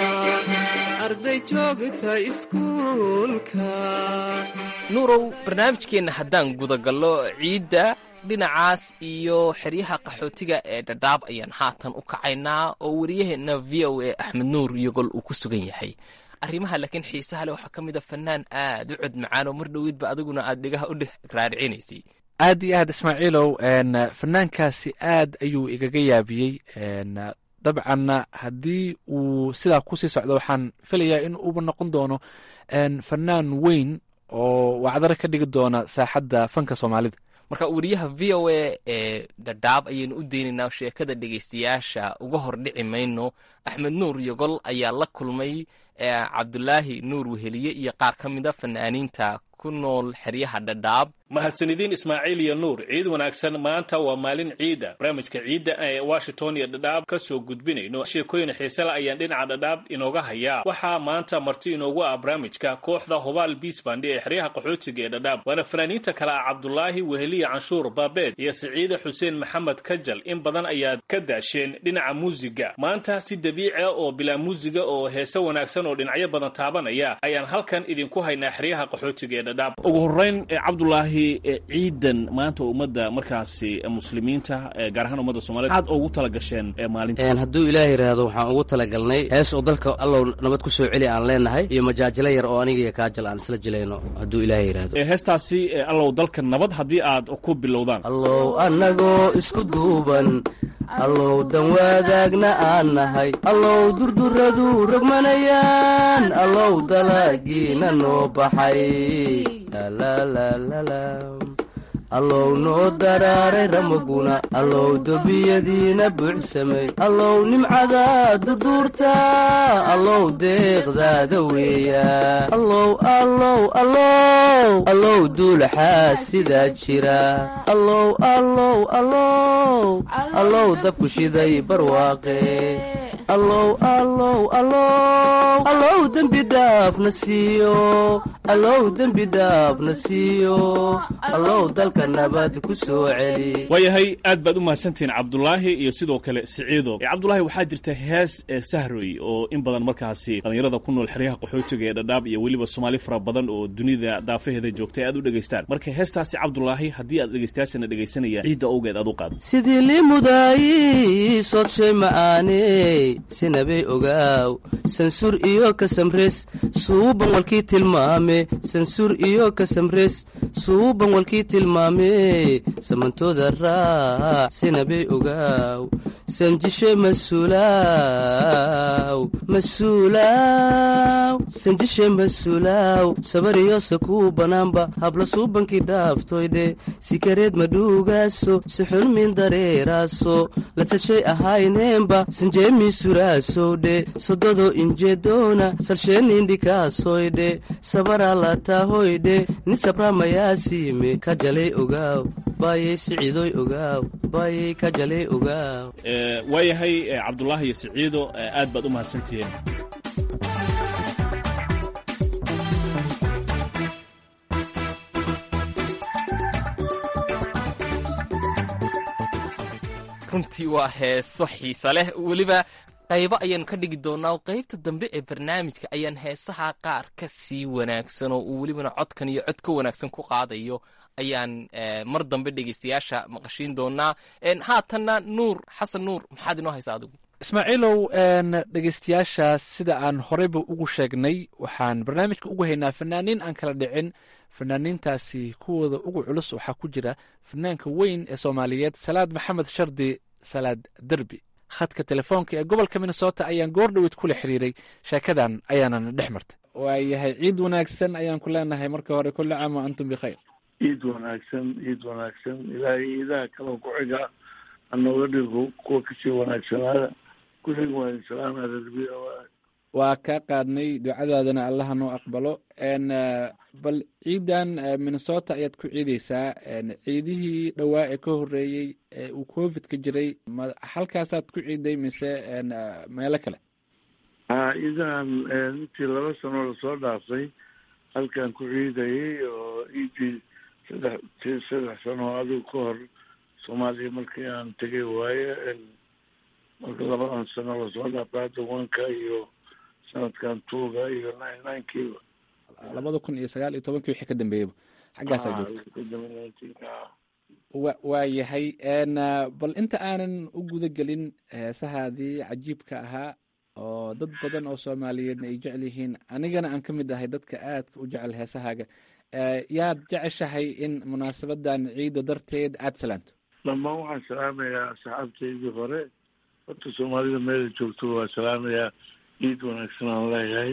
arday joogta iskuulka nuurow barnaamijkeenna haddaan gudagallo ciidda dhinacaas iyo xeryaha qaxootiga ee dhadhaab ayaan haatan u kacaynaa oo wariyaheenna v o a axmed nuur iyogol uu ku sugan yahay arrimaha laakiin xiisaha leh waxaa ka mid a fanaan aad u cod macaan oo mar dhoweydba adiguna aad dhegaha u raaricinaysay aad iyo aad ismaaciilow fanaankaasi aad ayuu igaga yaabiyey dabcanna haddii uu sidaa kusii socdo waxaan filayaa in uuba noqon doono fanaan weyn oo wacdaro ka dhigi doona saaxadda fanka soomaalida marka wariyaha v o a ee dhadhaab ayaynu u deynaynaa sheekada dhegeystayaasha uga hor dhici mayno axmed nuur yogol ayaa la kulmay cabdulaahi nuur weheliye iyo qaar ka mid a fanaaniinta ku nool xeryaha dhadhaab mahadsanidin ismaaciil iyo nuur ciid wanaagsan maanta waa maalin ciida barnaamijka ciidda ee washington iyo dhadhaab ka soo gudbinayno sheekooyin xiisela ayaan dhinaca dhadhaab inooga hayaa waxaa maanta marti inoogu ah barnaamijka kooxda hubaal biisbandi ee xeryaha qaxootiga ee dhadhaab waana fanaaniinta kale ah cabdulaahi weheliye canshuur baabeed iyo siciide xuseen maxamed kajal in badan ayaad ka daasheen dhinaca muusiga maanta si dabiici ah oo bilaa muusiga oo heese wanaagsan oo dhinacyo badan taabanaya ayaan halkan idinku haynaa xeryaha qaxootiga ee dhadhaab ugu horeyn cabdulaahi ciidan maanta ummadda markaasi muslimiinta gaar ahaan ummadda somaliyed aad ugu tala gasheen maalinta hadduu ilaah yidhaahdo waxaan ugu talagalnay hees oo dalka allow nabad ku soo celi aan leenahay iyo majaajilo yar oo aniga iyo kaajal aan isla jilayno hadduu ilaah yidhaahdo heestaasi allow dalka nabad haddii aad ku bilowdaan allow annagoo isku duuban allow dan wadaagna aan nahay allow durduradu rogmanayaan allow dalagiina noo baxay allow noo daraaray ramaguna allow dobiyadiina buuxsamay allow nimcada durduurta allow deeqdaada weeya allow allow allow allow duulaxaa sidaa jira allow allow allow allow dabku shiday barwaaqe allow allow allow allow dembi dhaafna siiyo allow dembi dhaafna siiyo allow dalka nabad ku soo celi waayahay aad baad u mahadsantihiin cabdulaahi iyo sidoo kale siciido cabdulaahi waxaa jirta hees sahroy oo in badan markaasi dhallinyarada ku nool xeryaha qaxootiga ee dhadhaab iyo weliba soomaali fara badan oo dunida daafaheeda joogtay aad u dhegaystaan marka heestaasi cabdulaahi haddii aad dhegaystayaashana dhegaysanaya ciidda owgeed aad u qaado sidii liimudaayi soodshay ma'aane sinabay ogaaw sansuur iyo kasamres suuban walkii tilmaame sansuur iyo kasamres suuban walkii tilmaame samantooda raac sinabay ogaaw sanjishe masuulaaw masuulaaw sanjishe masuulaaw sabariyo sakuu banaanba habla suubankii dhaaftoydhe sikareed madhuugaaso sixulmin dareeraaso latashay ahayneenba sanjeemi suraasowdhe sododo injeedoona salsheenindhikaasoydhe sabara lataahoydhe ni sabramayaasiime kajalay ogaaw baayay siciidoy ogaaw baayay kajalay ogaaw waayahay cabdulaahi iyo siciido aad baad u mahadsantihiin runtii waa heeso xiisa leh weliba qaybo ayaan ka dhigi doonaa qaybta dambe ee barnaamijka ayaan heesaha qaar ka sii wanaagsan oo uu welibana codkan iyo cod ka wanaagsan ku qaadayo ayaan mar dambe dhegeystayaasha maqashiin doonaa haatanna nuur xasan nuur maxaad inoo haysaa adigu ismaaciilow dhegeystayaasha sida aan horeyba ugu sheegnay waxaan barnaamijka ugu haynaa fanaaniin aan kala dhicin fanaaniintaasi kuwooda ugu culus waxaa ku jira fanaanka weyn ee soomaaliyeed salaad maxamed shardi salaad derbi khadka telefoonka ee gobolka minnesota ayaan goor dhoweyd kula xiriiray sheekadan ayaanana dhex martay waayahay ciid wanaagsan ayaan ku leenahay marka hore kulli caam wa antum bikhayr ciid wanaagsan ciid wanaagsan ilaahay iidaha kaloo ku xiga hanooga dhigo kuwa kasii wanaagsanaada kullig waa idin salaamaya rarbiya waa kaa qaadnay ducadaadana allaha noo aqbalo n bal ciidan minnesota ayaad ku ciideysaa ciidihii dhowaa ee ka horeeyey ee uu covid ka jiray ma halkaasaad ku ciiday mise meelo kale ha idan intii laba sano lasoo dhaafay halkan ku ciidayay oo ciidii saddex saddex sano adigu ka hor soomaaliya markii aan tegay waaye marka labadan sano lasoo dhaafay hadda wanka iyo sanadkan tuuga iyo nine ninekiiba labada kun iyo sagaal iyo tobankii wixii ka dambeeyaba xaggaasaa joogta wa waa yahay bal inta aanan u guda gelin heesahaadii cajiibka ahaa oo dad badan oo soomaaliyeedna ay jecel yihiin anigana aan ka mid ahay dadka aadka u jecel heesahaaga yaad jeceshahay in munaasabadan ciidda darteed aada salaanto dhammaan waxaan salaamayaa asxaabtaydii hore horta soomaalida meela joogto waa salaamayaa ciid wanaagsan aan leeyahay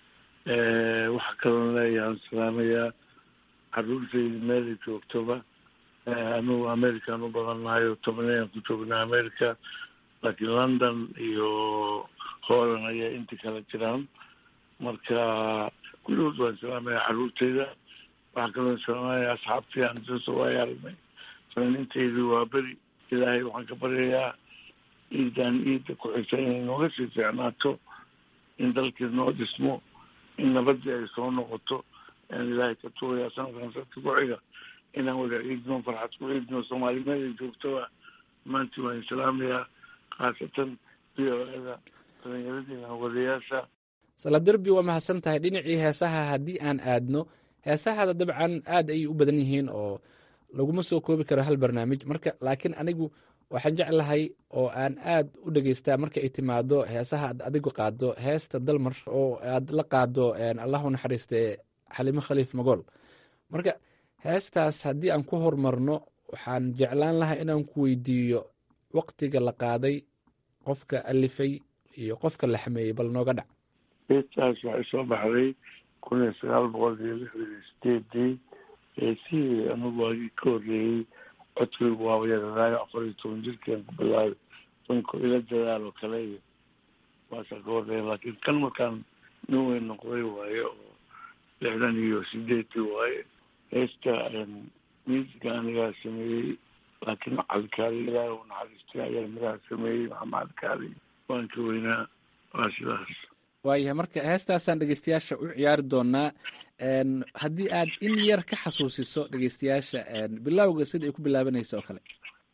waxa kaloon leeyahay aan salaamayaa caruurtayda meela joogtoba anugu american u badannahay oo tobanayaan ku joognaa america laakiin london iyo holland ayaa inta kala jiraan marka kulligood waan salaamaya caruurtayda waxaa kaloon salaamaya asxaabtii aan soo waaya aragnay fanaaniintaydu waa beri ilaahay waxaan ka baryayaa ciidan ciidda ku xigta inay nooga sii fiicnaato in dalkii noo dhismo in nabadii ay soo noqoto aan ilaahay ka tugayaa sanadkan sanadka ku xiga inaan wada ciidno farxad ku ciidno soomaalimeeda joogtoba maantii waan salaamayaa khaasatan v o eda dhallinyaradiina wadayaasha saladerbi waa mahadsan tahay dhinacii heesaha haddii aan aadno heesahada dabcan aad ayay u badan yihiin oo laguma soo koobi karo hal barnaamij marka laakiin anigu waxaan jeclahay oo aan aad u dhegeystaa marka ay timaado heesaha aad adigu qaado heesta dalmar oo aad la qaado allahu naxariiste xalimo khaliif magool marka heestaas haddii aan ku horumarno waxaan jeclaan lahaa inaan ku weydiiyo waktiga la qaaday qofka alifay iyo qofka la xameeyey bal nooga dhac heestaas waxay soo baxday kun iyo sagaal boqol iyo lixdan iyo sideedii heesihii anigu waagii ka horreeyey codkaygu waaba yaradaayo afar iyo toban jirkian ku bilaabay danko ila dadaal oo kale iyo waasaa ka horreeya laakiin kan markaan nin weyn noqday waaye oo lixdan iyo sideedii waaye heesta miisiga anigaa sameeyey laakiin calikaali ilaahi u naxariistay ayaa miraha sameeyey maxamed kaali waan ka weynaa waa sidaas waayahay marka heestaasaan dhegeystayaasha u ciyaari doonaa haddii aad in yar ka xasuusiso dhegeystayaasha bilowga sida ay ku bilaabanaysa oo kale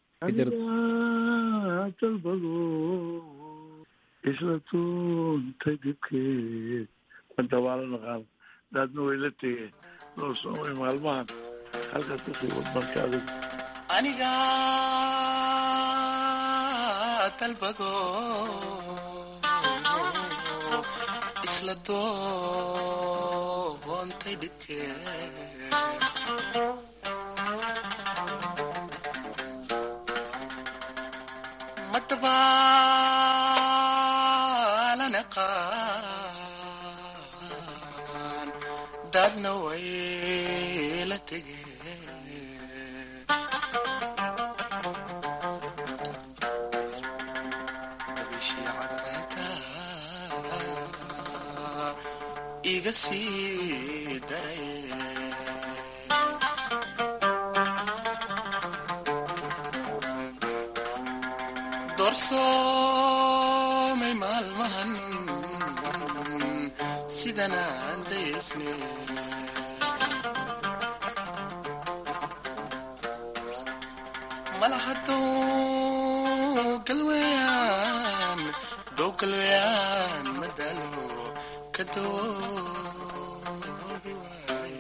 dalbado isla tuuntay dibkeed madabaalo naqaan daadna way la tegeen loo soomay maalmahan halkaas kusii wadmarka adag aniga dalbado isla doontay dhibkeed madabaalana qaan daadna way la tegeen dabishii cadceeda iga sii daray doorsoomay maalmahan sidan aan daysne malaha dow galweyaan dow galweyaan madalo ka doobi waaye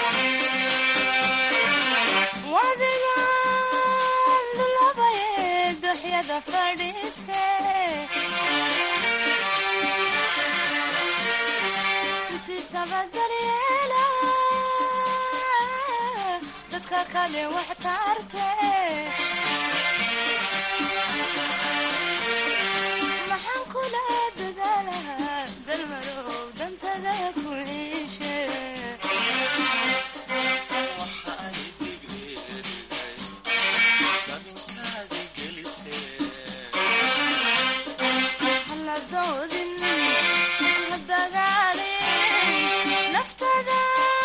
wadigaan labaye sabadaryeela dadka kale wax taarte maxaan kula dadaalaha dalmarow dantada ku ciishe hala doodin ha dagaalin naftada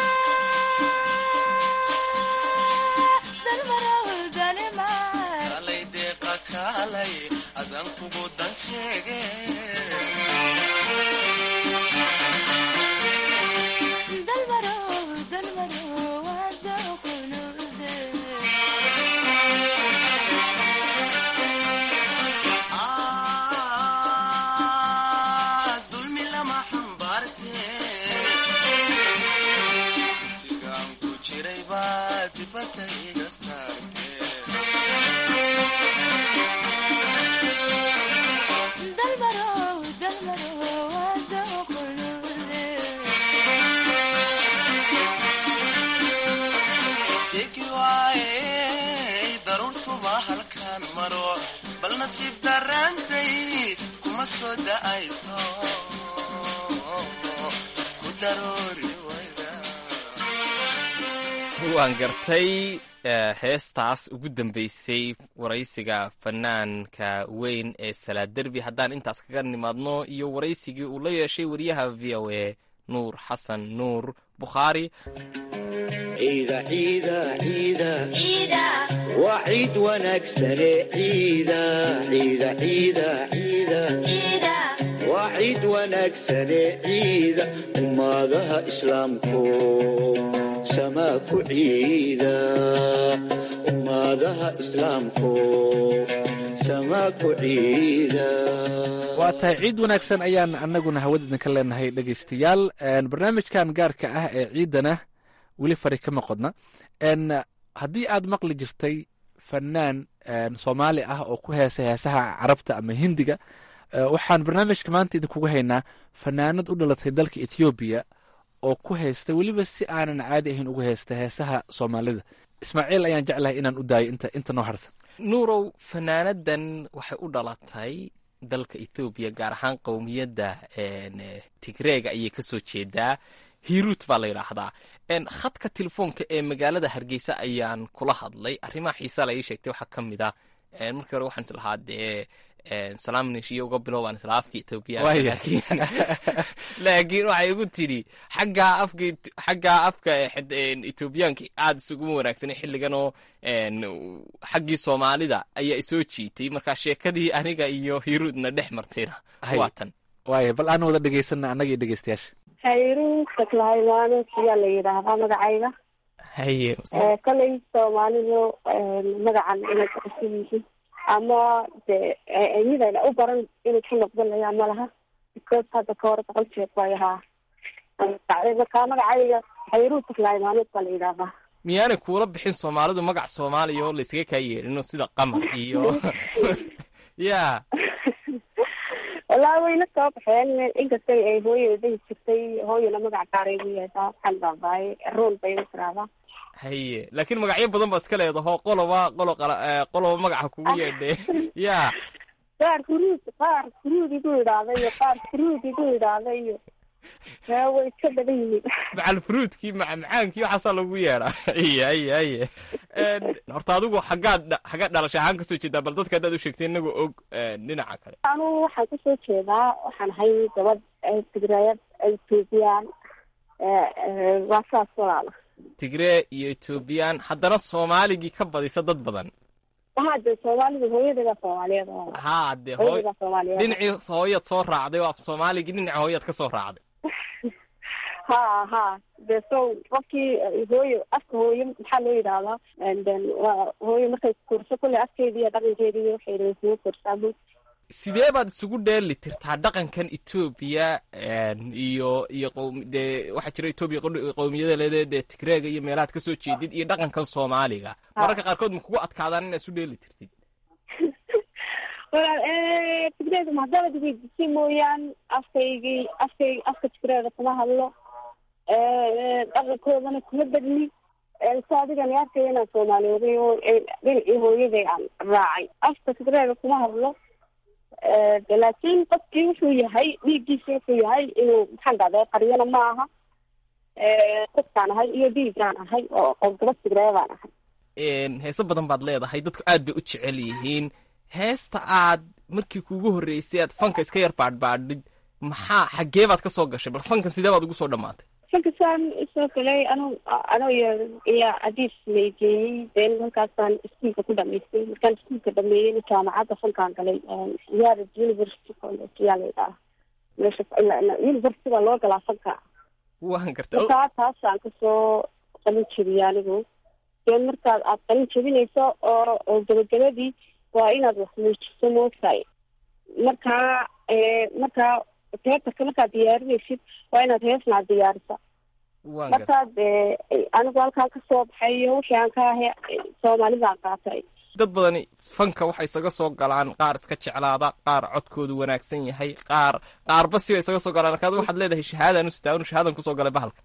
dalmarow dalimar kalay deeqa kaalay adan kugu danseege dalmarow dalmarow wada kunuude dulmi lama xambaarte sigaan ku jiray baa dibadda iga saarte dalmarow dalmarow wada kunuude degi waayey daruurtuba halkaan maro bal nasiib daraantay kuma soo da'ayso ku daroori wayda waan gartay eh, heestaas ugu dambeysay waraysiga fanaanka weyn ee salaad derbi haddaan intaas kaga nimaadno iyo waraysigii uu la yeeshay wariyaha v o a nuur xasan nuur bukhaari ciida ciida ciida waa ciid wanaagsane ciida ciida ciida ciida waa ciid wanaagsane ciida ummadaha islaamku samaa ku ciida ummadaha islaamku samaa ku ciida waa tahay ciid wanaagsan ayaan annaguna hawada idinka leenahay dhegaystayaal barnaamijkan gaarka ah ee ciidana weli fari kama qodna n haddii aad maqli jirtay fanaan soomaali ah oo ku heesa heesaha carabta ama hindiga eh, waxaan barnaamijka maanta idinkugu haynaa fanaanad u dhalatay dalka ethoobiya oo ku haysta weliba si aanan caadi ahayn ugu haysta heesaha soomaalida ismaaciil ayaan jeclahay inaan u daayo inta inta noo harta nuurow fanaanadan waxay u dhalatay dalka ethoobiya gaar ahaan qowmiyadda en, eh, tigreega ayay kasoo jeedaa hiruut baa la yidhaahdaa En, khadka telefoonka ee magaalada hargeysa ayaan kula hadlay arrimaha xiisa la ii sheegtay waxaa ka mid ah en, markii hore waxaan islahaa dee en, salaam nishiyo uga bilowbaan isla afka etoobiyaanka Waaya. laakiin laakiin waxay igu tidhi xaggaa afka Et- xaggaa afka eh, xid- en, etoobiyaanka aad isuguma wanaagsanay xilligan oo en, xaggii soomaalida ayaa isoo jiitay markaa sheekadii aniga iyo hiruudna dhex martayna Hay. waa tan waaya bal aan wada dhegaysana annaga iyo dhegaystayaasha hayru saklahaymaano siyaa la yidhaahdaa magacayga haye Eh, kolay soomaalidu eh, magacan inay kucusub yihiin ama de eh, midayna u baran inay ku noqdanayaa ma laha because hadda ka hor boqol jeer way ahaa markaa magacayga hayru saklahaymaanood baa la yidhaahdaa miyaanay kuula bixin soomaalidu magac soomaaliya oo laysaga kaa yeedhino sida qamar iyo ya wallaahi wayna soo baxeen inkastay ay hooyada dahi jirtay hooyana magac gaaray gu yeeshaa waxaan baabaaye rool bay u tiraahdaa haye laakiin magacyo badan baa iska leedaho qoloba qolo qala- eh, qoloba magaca kugu yeedhe ya qaar kuruud qaar kuruud igu idhaahda iyo qaar kuruud igu idhaahda iyo yaa way iska badan yihiin macal fruudkii macmacaankii waxaasaa lagu yeedhaa haye haye haye En, horta adigu xaggaad dha- xaggaad dhalasha ahaan kasoo jeedaa bal dadka haddaad u sheegtay inagoo og en, dhinaca kale anu waxaan kusoo jeedaa waxaan ahay gabadh eh, tigrayad ethoobiyan waa saas walaala tigree iyo etoobiyaan haddana soomaaligii ka badisa dad badan waxaa de soomaalidu hooyadeeda soomaaliyeed walaala. haa dee hooy hooyadeeda soomaaliyeed dhinacii hooyaad soo raacday oo af soomaaligii dhinaca hooyaad ka soo raacday ha ha de so qofkii eh, hooyo afka hooyo maxaa loo yidhahdaa And then waa hooyo markay kurso kule afkeedii iyo dhaqankeedii iyo waxay isugu kursaa bu sidee baad isugu dheeli tirtaa dhaqankan etoobiya en, iyo iyo qowm dee waxaa jira etoobiya qo- qowmiyada leedee dee tigreega iyo meelahaad kasoo jeedid iyo dhaqankan soomaaliga mararka qaarkood ma kugu adkaadaan inaad isu dheeli tirtid walaal eh, tigreeda mahadabad weydisay mooyaan afkaygii afkay afka tigreeda kuma hadlo dhaqankoodana kuma bedni si adigani arkaya inaan soomaaliyooday oo dhinacii hooyaday aan raacay afka tigreega kuma hadlo de laakiin qofkii wuxuu yahay dhiiggiisa wuxuu yahay inuu maxaan dhahday qaryana ma aha qofkaan ahay iyo dhiigaan ahay oo oo gabad tigreebaan ahay heese badan baad leedahay dadku aad bay u jecel yihiin heesta aad markii kuugu horreysay aad fanka iska yar baadhbaadhid maxaa xaggee baad ka soo gashay bal fankan sidee baad ugu soo dhammaatay fankasaan soo galay anu anoo iyo iyo adiis laygeeyey deen halkaasaan iskuolka ku dhamaystay markaan iskuolka dhameeyeyna jaamacadda fankaan galay yared university college yaa laydhaha meesha university baa loo galaa fanka waan gartay markaa taasaan kasoo qalin jebiyey anigu dee markaad aad qalin jebinayso oo oo gabagabadii waa inaad wax muujiso moogtahay markaa markaa teatarka markaad diyaarinaysid waa inaad heesnaad diyaarisa waan gartay markaad anigu halkaan kasoo baxay iyo wixii aan ka ahay soomaalidaan qaatay dad badani fanka waxay isaga soo galaan qaar iska jeclaada qaar codkoodu wanaagsan yahay qaar qaarba siba isaga soo galaan markaad waxaad leedahay shahaadaan u sitaa shahaadan kusoo galay bahalka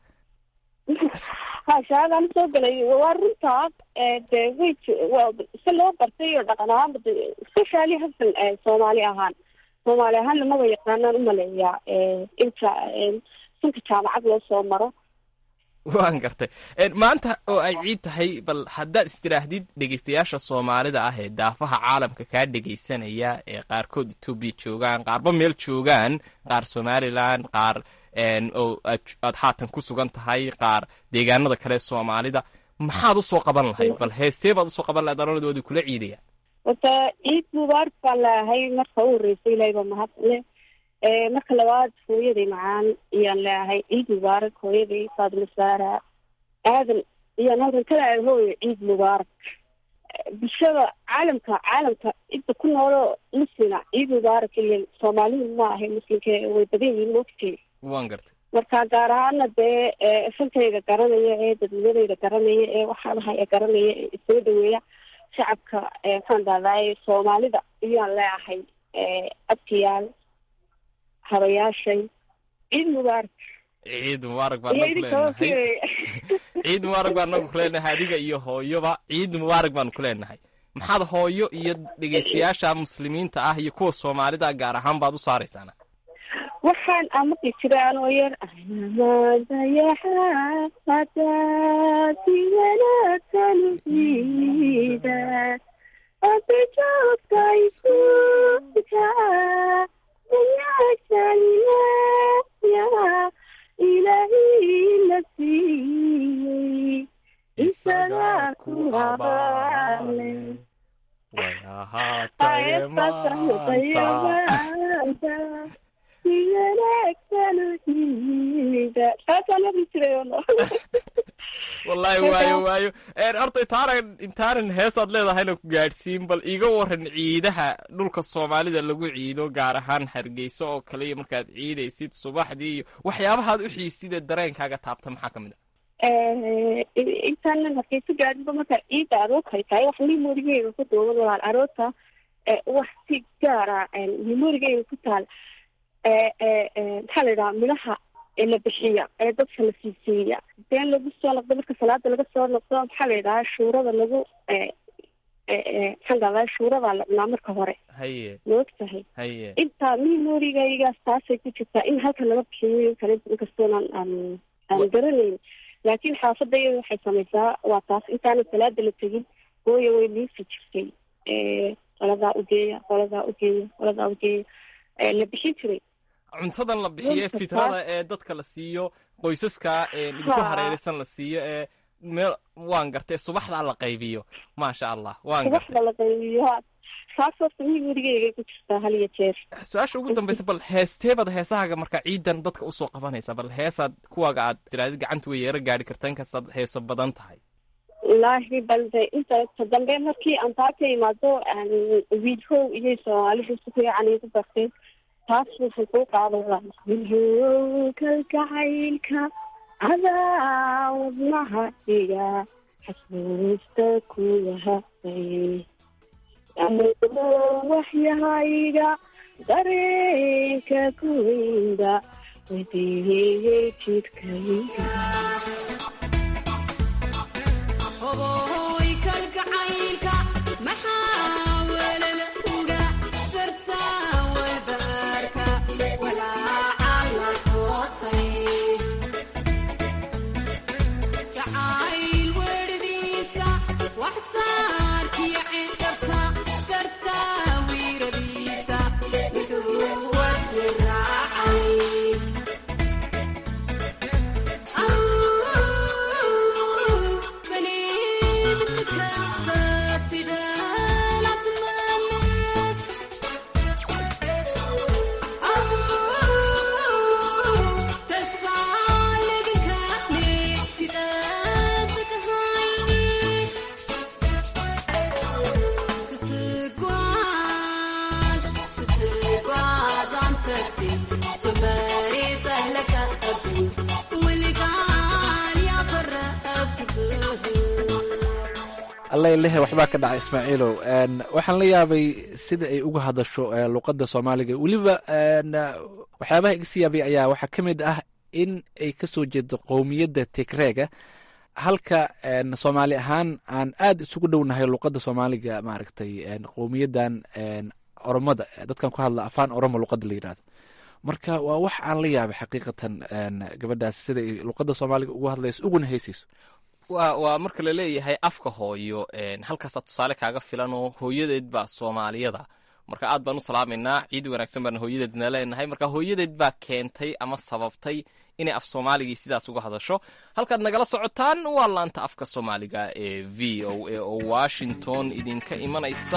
ha shahaadaan usoo galay waa runtaa de way si loo bartay iyo dhaqan ahaanba de especially hasan soomaali ahaan soomaali ahaan lamaba yaqaanaan umaleeyaa inta sanka jaamacad loo soo maro waan gartay maanta oo ay ciid tahay bal haddaad istiraahdid dhegeystayaasha soomaalida ah ee daafaha caalamka kaa dhegeysanaya ee qaarkood etoobiya joogaan qaarba meel joogaan qaar somalilan qaar oo aad haatan ku sugan tahay qaar deegaanada kale soomaalida maxaad usoo qaban lahayd bal heestee baad usoo qaban lahayd anonadoodi kula ciidaya wata ciid mubaarak baan leeahay marka u horreysa ilahay baa mahad leh marka labaad hooyaday macaan iyaan leeahay ciid mubaarak hooyaday faadima saara aadan iyaan halkan ka leeahay hooyo ciid mubaarak bulshada caalamka caalamka inta ku noolo muslina ciid mubaarak ile soomaalidu ma ahay muslimka way badan yihiin moogtay waan gartay marka gaar ahaana dee fankayga garanaya ee dadnimadayda garanaya ee waxaadahaya garanaya ee isoo dhaweeya shacabka maxaan dahdaay soomaalida iyaan leeahay abtiyaal habayaashay ciid mubaarak ciid mubaarak baan nagu leenahay ciid mubaarak baan nagu kuleenahay adiga iyo hooyoba ciid mubaarak baanu ku leenahay maxaad hooyo iyo dhegeystayaasha muslimiinta ah iyo kuwa soomaalida gaar ahaan baad u saaraysaana waxaan amaqi jiray anoo yar madayaxaadaasi wanaagsan ciida ada joogta iskuulka wanaagsanaya ilaahi la siiyey isagaa ku abaale way ahaataye maanta wallaahi waayo waayo horta intaanan intaanan heesaad leedahayna ku gaadhsiin bal iiga waran ciidaha dhulka soomaalida lagu ciido gaar ahaan hargeysa oo kale iyo markaad ciidaysid subaxdii iyo waxyaabahaad u xiisida dareenkaaga taabta maxaa ka mid a intaanan hargeysa gaadinba markaa ciidda aroorkay tahay wax memorigeyga ku duuban walaal aroorta wax si gaara memorigeyga ku taal maxaa la yidhaha midhaha la bixiya ee dadka la siisiiya deen lagu soo noqdo marka salaada laga soo noqdo maxaa la yidhaha shuurada lagu maxaan dahdaa shuuradaa la cunaa marka hore haye ma og tahay haye intaa memorigaygaas taasay ku jirtaa in halkan laga bixiyo kale inkastoonan aan aan garanayn laakiin xaafadda iyada waxay samaysaa waa taas intaanan salaada la tegin hooya way liisi jirtay qoladaa ugeeya qoladaa ugeeya qoladaa ugeeya la bixin jiray cuntadan la bixiyo fitrada ee dadka la siiyo qoysaska idinku hareeraysan la siiyo ee meel waan gartay subaxdaa la qaybiyo maasha allah waan gartay subaxda la qaybiyo taas horta memorigeyga ku jirtaa hal iyo jeer su-aasha ugu dambaysa bal heesteebaad heesahaaga marka ciidan dadka usoo qabanaysa bal heesaad kuwaaga aad tiraadid gacanta way yeero gaadhi karta inkastaad heeso badan tahay wallaahi balde inta ta dambe markii aan taa ka imaado wiilhow iyo soomaalidu si fiican igu barteen taas waxay kuu qaadaya wiilhow kalgacaylka adaa wadnaha dhiga xasuusta kuwa haqay waxyahayga dareenka kuweyda wadiihiyey jidhkayga Oboy kalgacaylka maxaa welel uga sarta walbaarka walaaca la toosay jacayl weedhidiisa wax saarkiyo cidhata sarta wiiradiisa wuxuu wadi raacay allailehe waxbaa ka dhacay ismaaciilow waxaan la yaabay sida ay uga hadasho luqadda soomaaliga weliba waxyaabaha iga sii yaabay ayaa waxaa ka mid ah in ay ka soo jeedo qowmiyadda tigreega halka soomaali ahaan aan aad isugu dhownahay luqadda soomaaliga maaragtay qowmiyaddan oromada dadkan ku hadla afaan oromo luqadda la yidhahdo marka waa wax aan la yaabay xaqiiqatan gabadhaas sida ay luqadda soomaaliga ugu hadlayso uguna heysayso waa waa marka la leeyahay afka hooyo halkaasaa tusaale kaaga filanoo hooyadeed baa soomaaliyada marka aad baan u salaamaynaa ciid wanaagsan baan hooyadeedna leenahay marka hooyadeed baa keentay ama sababtay inay af soomaaligii sidaas uga hadasho halkaad nagala socotaan waa laanta afka soomaaliga ee v o a oo washington idinka imanaysa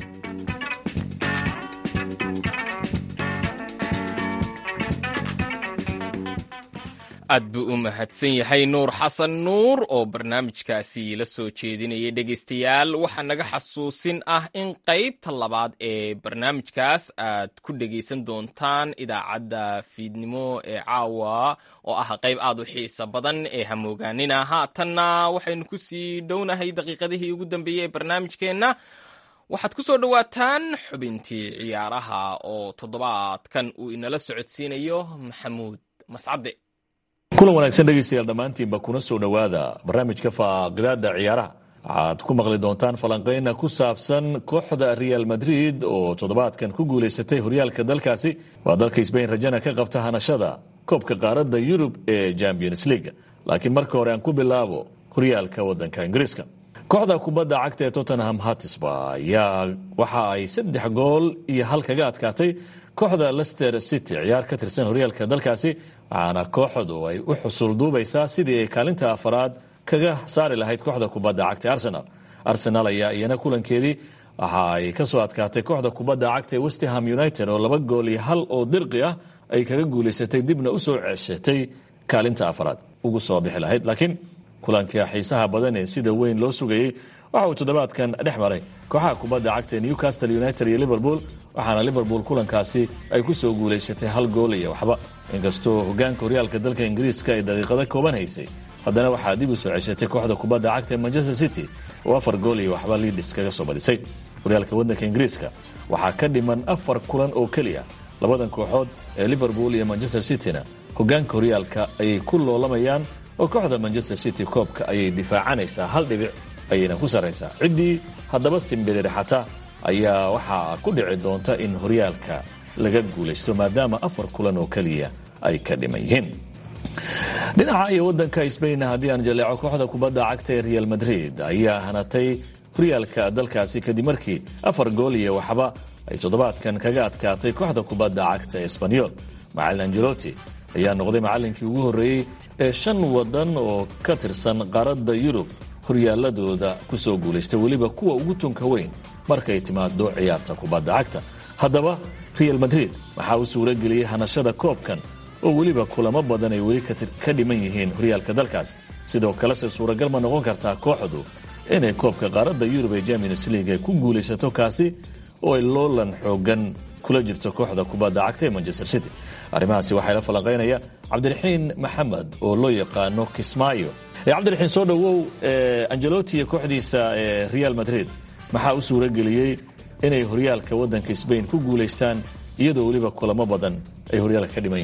aad buu u mahadsan yahay nuur xasan nuur oo barnaamijkaasi la soo jeedinayay dhegaystayaal waxaa naga xasuusin ah in qaybta labaad ee barnaamijkaas aad ku dhegaysan doontaan idaacadda fiidnimo ee caawa oo ah qayb aad u xiisa badan ee hamoogaanina haatanna waxaynu ku sii dhownahay daqiiqadihii ugu dambeeyey ee barnaamijkeenna waxaad ku soo dhowaataan xubintii ciyaaraha oo toddobaadkan uu inala socodsiinayo maxamuud mascade kulan wanaagsan dhegaystayaal dhammaantiinba kuna soo dhowaada barnaamijka faaqidaada ciyaaraha waxaad ku maqli doontaan falanqeyna ku saabsan kooxda real madrid oo toddobaadkan ku guulaysatay horyaalka dalkaasi waa dalka sbain rajana ka qabta hanashada koobka qaaradda yurub ee champions league laakiin marka hore aan ku bilaabo horyaalka wadanka ingiriiska kooxda kubadda cagta ee tottenham hatisba ayaa waxa ay saddex gool iyo hal kaga adkaatay kooxda lester city ciyaar ka tirsan horyaalka dalkaasi waxaana kooxdu ay u xusul duubaysaa sidii ay kaalinta afaraad kaga saari lahayd kooxda kubadda cagta arsenal arsenal ayaa iyana kulankeedii waxa ay ka soo adkaatay kooxda kubadda cagta ee westham united oo laba gool iyo hal oo dirqi ah ay kaga guulaysatay dibna u soo ceeshatay kaalinta afaraad ugu soo bixi lahayd laakiin kulanka xiisaha badan ee sida weyn loo sugayey waxa uu toddobaadkan dhex maray kooxaha kubadda cagta ee newcastle united iyo liverpool waxaana liverpool kulankaasi ay ku soo guulaysatay hal gool iyo waxba inkastoo hogaanka horyaalka dalka ingiriiska ay daqiiqado kooban haysay haddana waxaa dib u soo ceshatay kooxda kubadda cagta ee manchester city oo afar gool iyo waxba liidis kaga soo badisay horyaalka waddanka ingiriiska waxaa ka dhiman afar kulan oo keliya labadan kooxood ee liverpool iyo manchester cityna hogaanka horyaalka ayay ku loolamayaan oo kooxda manchester city koobka ayay difaacanaysaa hal dhibic ayayna ku sarraysaa ciddii haddaba simbirirxata ayaa waxaa ku dhici doonta in horyaalka laga guulaysto maadaama afar kulan oo keliya ay ka dhiman yihiin dhinaca iyo wadanka sbain haddii aan jaleeco kooxda kubadda cagta ee real madrid ayaa hanatay horyaalka dalkaasi kadib markii afar gool iyo waxba ay toddobaadkan kaga adkaatay kooxda kubadda cagta ee sbanyol macalin angeloti ayaa noqday macalinkii ugu horreeyey ee shan wadan oo ka tirsan qaaradda yurub horyaaladooda ku soo guulaystay weliba kuwa ugu tunka weyn markay timaado ciyaarta kubadda cagta haddaba real madrid waxaa u suuro geliyey hanashada koobkan oo weliba kulamo badan ay weli ka dhiman yihiin horyaalka dalkaas sidoo kalese suuragal ma noqon kartaa kooxdu inay koobka qaaradda yurub ee champions league ay ku guulaysato kaasi oo ay loolan xoogan kula jirto kooxda kubadda cagta ee manchester city arrimahaasi waxaa la falanqaynaya cabdiraxiin maxamed oo loo yaqaano kismaayo cabdiraxiin soo dhowow angeloti iyo kooxdiisa ee real madrid maxaa u suuro geliyey inay horyaalka wadanka sbain ku guulaystaan iyadoo weliba kulamo badan ay horyaalka ka dhiman yihiin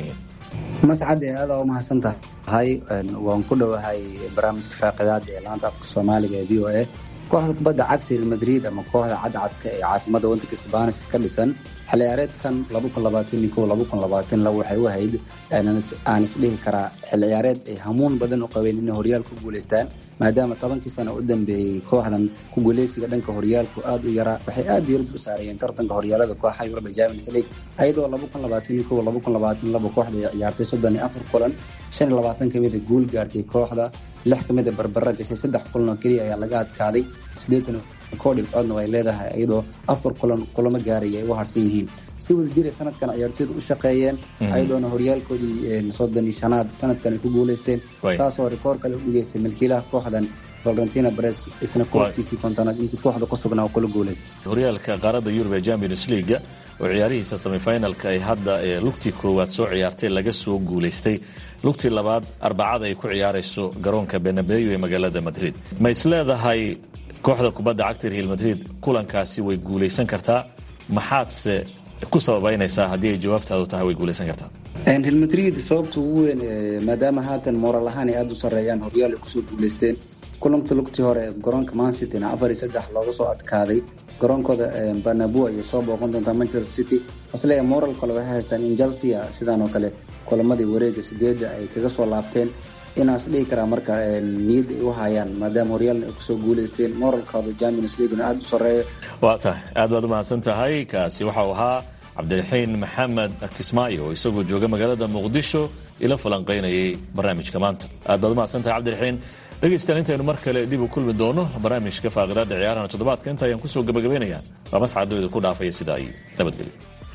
mascade aada u mahadsan tahay waan ku dhowahay barnaamijka faaqidaada ee laanta afka soomaaliga ee v o a kooxda kubadda cagta real madrid ama kooxda cadcadka ee caasimada wadanka sbaaniska ka dhisan xilciyaareedkan waxay u ahayd aan isdhihi karaa xilciyaareed ay hamuun badan u qabeen inay horyaal ku guuleystaan maadaama tobankii sano u dambeeyey kooxdan ku guuleysiga dhanka horyaalku aada u yaraa waxay aada diirad u saarayeen tartanka horyaalada kooxaha yuruba champions league ayadoo kooxda ay ciyaartay soddon iyo afar kulan shan iyo labaatan kamida guul gaartay kooxda lix kamida barbara gashay saddex kulan oo keliya ayaa laga adkaaday siddeetan koo dhibcoodna way leedahay iyadoo afar kulan kulamo gaaraya ay u harsan yihiin si wada jira sanadkan ciyaartooyda u shaqeeyeen ayadoona horyaalkoodii soddon iyo shanaad sanadkan ay ku guuleysteen taasoo rikoor kale u dhigeysay milkiilaha kooxdan valentina bres isna kooxkiisii kontonaad intii kooxda ku sugnaa oo kula guuleystay horyaalka qaaradda yurub ee champions leaga oo ciyaarihiisa semifinalka ay hadda ee lugtii koowaad soo ciyaartay laga soo guulaystay lugtii labaad arbacada ay ku ciyaarayso garoonka benabeyo ee magaalada madrid ma is leedahay kooxda kubadda cagta real madrid kulankaasi way guulaysan kartaa maxaadse ku sababaynaysaa haddii ay jawaabtaadu tahay way guulaysan kartaa real madrid sababta ugu weyn maadaama haatan moral ahaan ay aada u sarreeyaan horyaal ay kusoo guuleysteen kulanka lugtii hore garoonka mancityna afar iyo saddex looga soo adkaaday garoonkooda banabu ayay soo booqan doontaa manchester city hasle moral kale waxay haystaan in chelsea sidaan oo kale kulamadii wareega sideedda ay kaga soo laabteen inaas dhihi karaa marka niyad ay u hayaan maadaama horyaalna ay kusoo guuleysteen moralkooda champions leaguena aada u sarreeyo waa tahay aad baad u mahadsan tahay kaasi waxau ahaa cabdiraxiin maxamed kismaayo oo isagoo jooga magaalada muqdisho ila falanqaynayay barnaamijka maanta aad baad u mahadsan tahay cabdiraxiin dhegaystayaal intaynu mar kale dib u kulmi doono barnaamijka faaqidaada ciyaarahana toddobaadka inta ayaan kusoo gabagabaynayaa waa mascadooda ku dhaafaya sidaa iyo nabadgelyo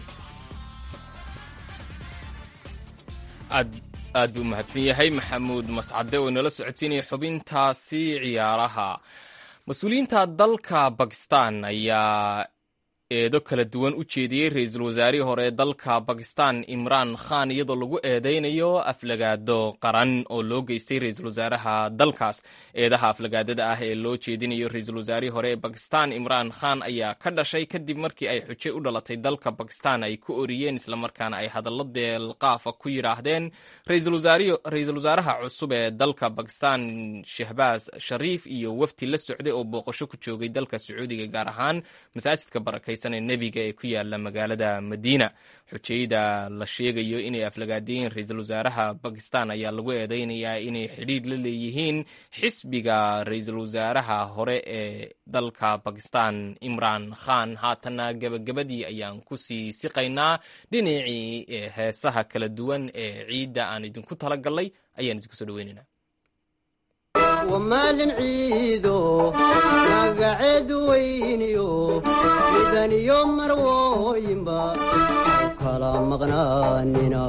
aad buu mahadsan yahay maxamuud mascade oo inala socotiinaya xubintaasi ciyaaraha mas-uuliyiinta dalka bakistan ayaa eedo kala duwan u jeediyey ra-iisul wasaarihii hore ee dalka bakistan imraan khan iyadoo lagu eedeynayo aflagaado qaran oo loo geystay ra-iisul wasaaraha dalkaas eedaha aflagaadada ah ee loo jeedinayo ra-iisul wasaarihii hore ee bakistan imraan khan ayaa ka dhashay kadib markii ay xujo u dhalatay dalka bakistan ay ku oriyeen islamarkaana ay hadallo deelqaafa ku yidhaahdeen ra-iisul wasaaraha cusub ee dalka bakistan shahbaas shariif iyo wafti la socday oo booqasho ku joogay dalka sacuudiga gaar ahaan masaajidka barakay nebiga ee ku yaala magaalada madiina xujayda la sheegayo inay aflagaadiyeen ra-iisul wasaaraha bakistan ayaa lagu eedeynayaa inay xidhiidh la leeyihiin xisbiga ra-iisul wasaaraha hore ee dalka bakistan imraan khan haatanna gebagabadii ayaan kusii siqaynaa dhinacii heesaha kala duwan ee ciidda aan idinku talagalnay ayaan idinku soo dhaweynayna wamaalin ciido magaceedu weyniyo midaniyo marwooyinba u kala maqnaanina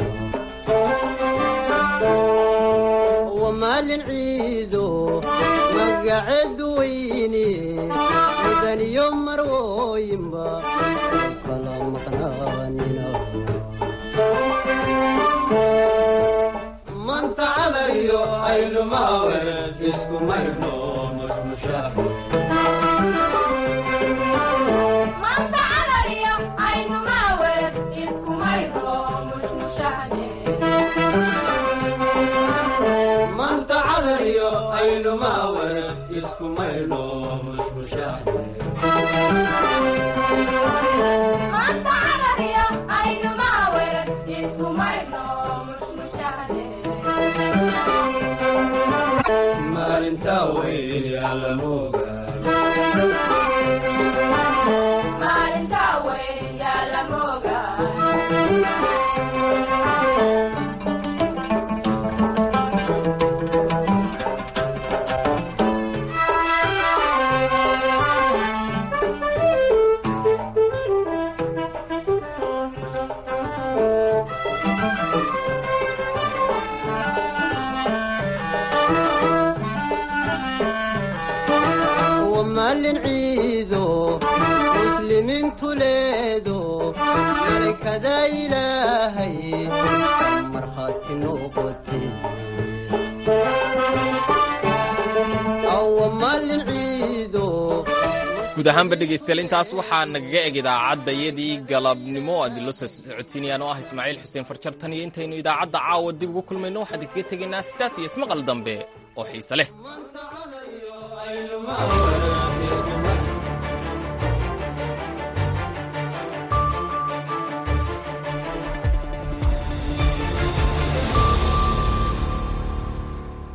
wamaalin ciido magaceedu weyni midaniyo marwooyinba u kala maqnaanina manta cadariyo aylumaawar isku maydho mashmushaah manta cadariyo aylumaawar isku maydho mashmushaah maalinta weyn yaalamoga maalin ciido muslimiintu leedo malakada ilaahay markhaati noqote awa maalin ciido guud ahaanba dhegaystayaal intaas waxaa nagaga eg idaacadayadii galabnimo adilo soo socodsiinayaan oo ah ismaaciil xuseen farjar tan iyo intaynu idaacadda caawa dib ugu kulmayno waxaan idinkaga tegaynaa sidaas iyo ismaqal dambe oo xiise leh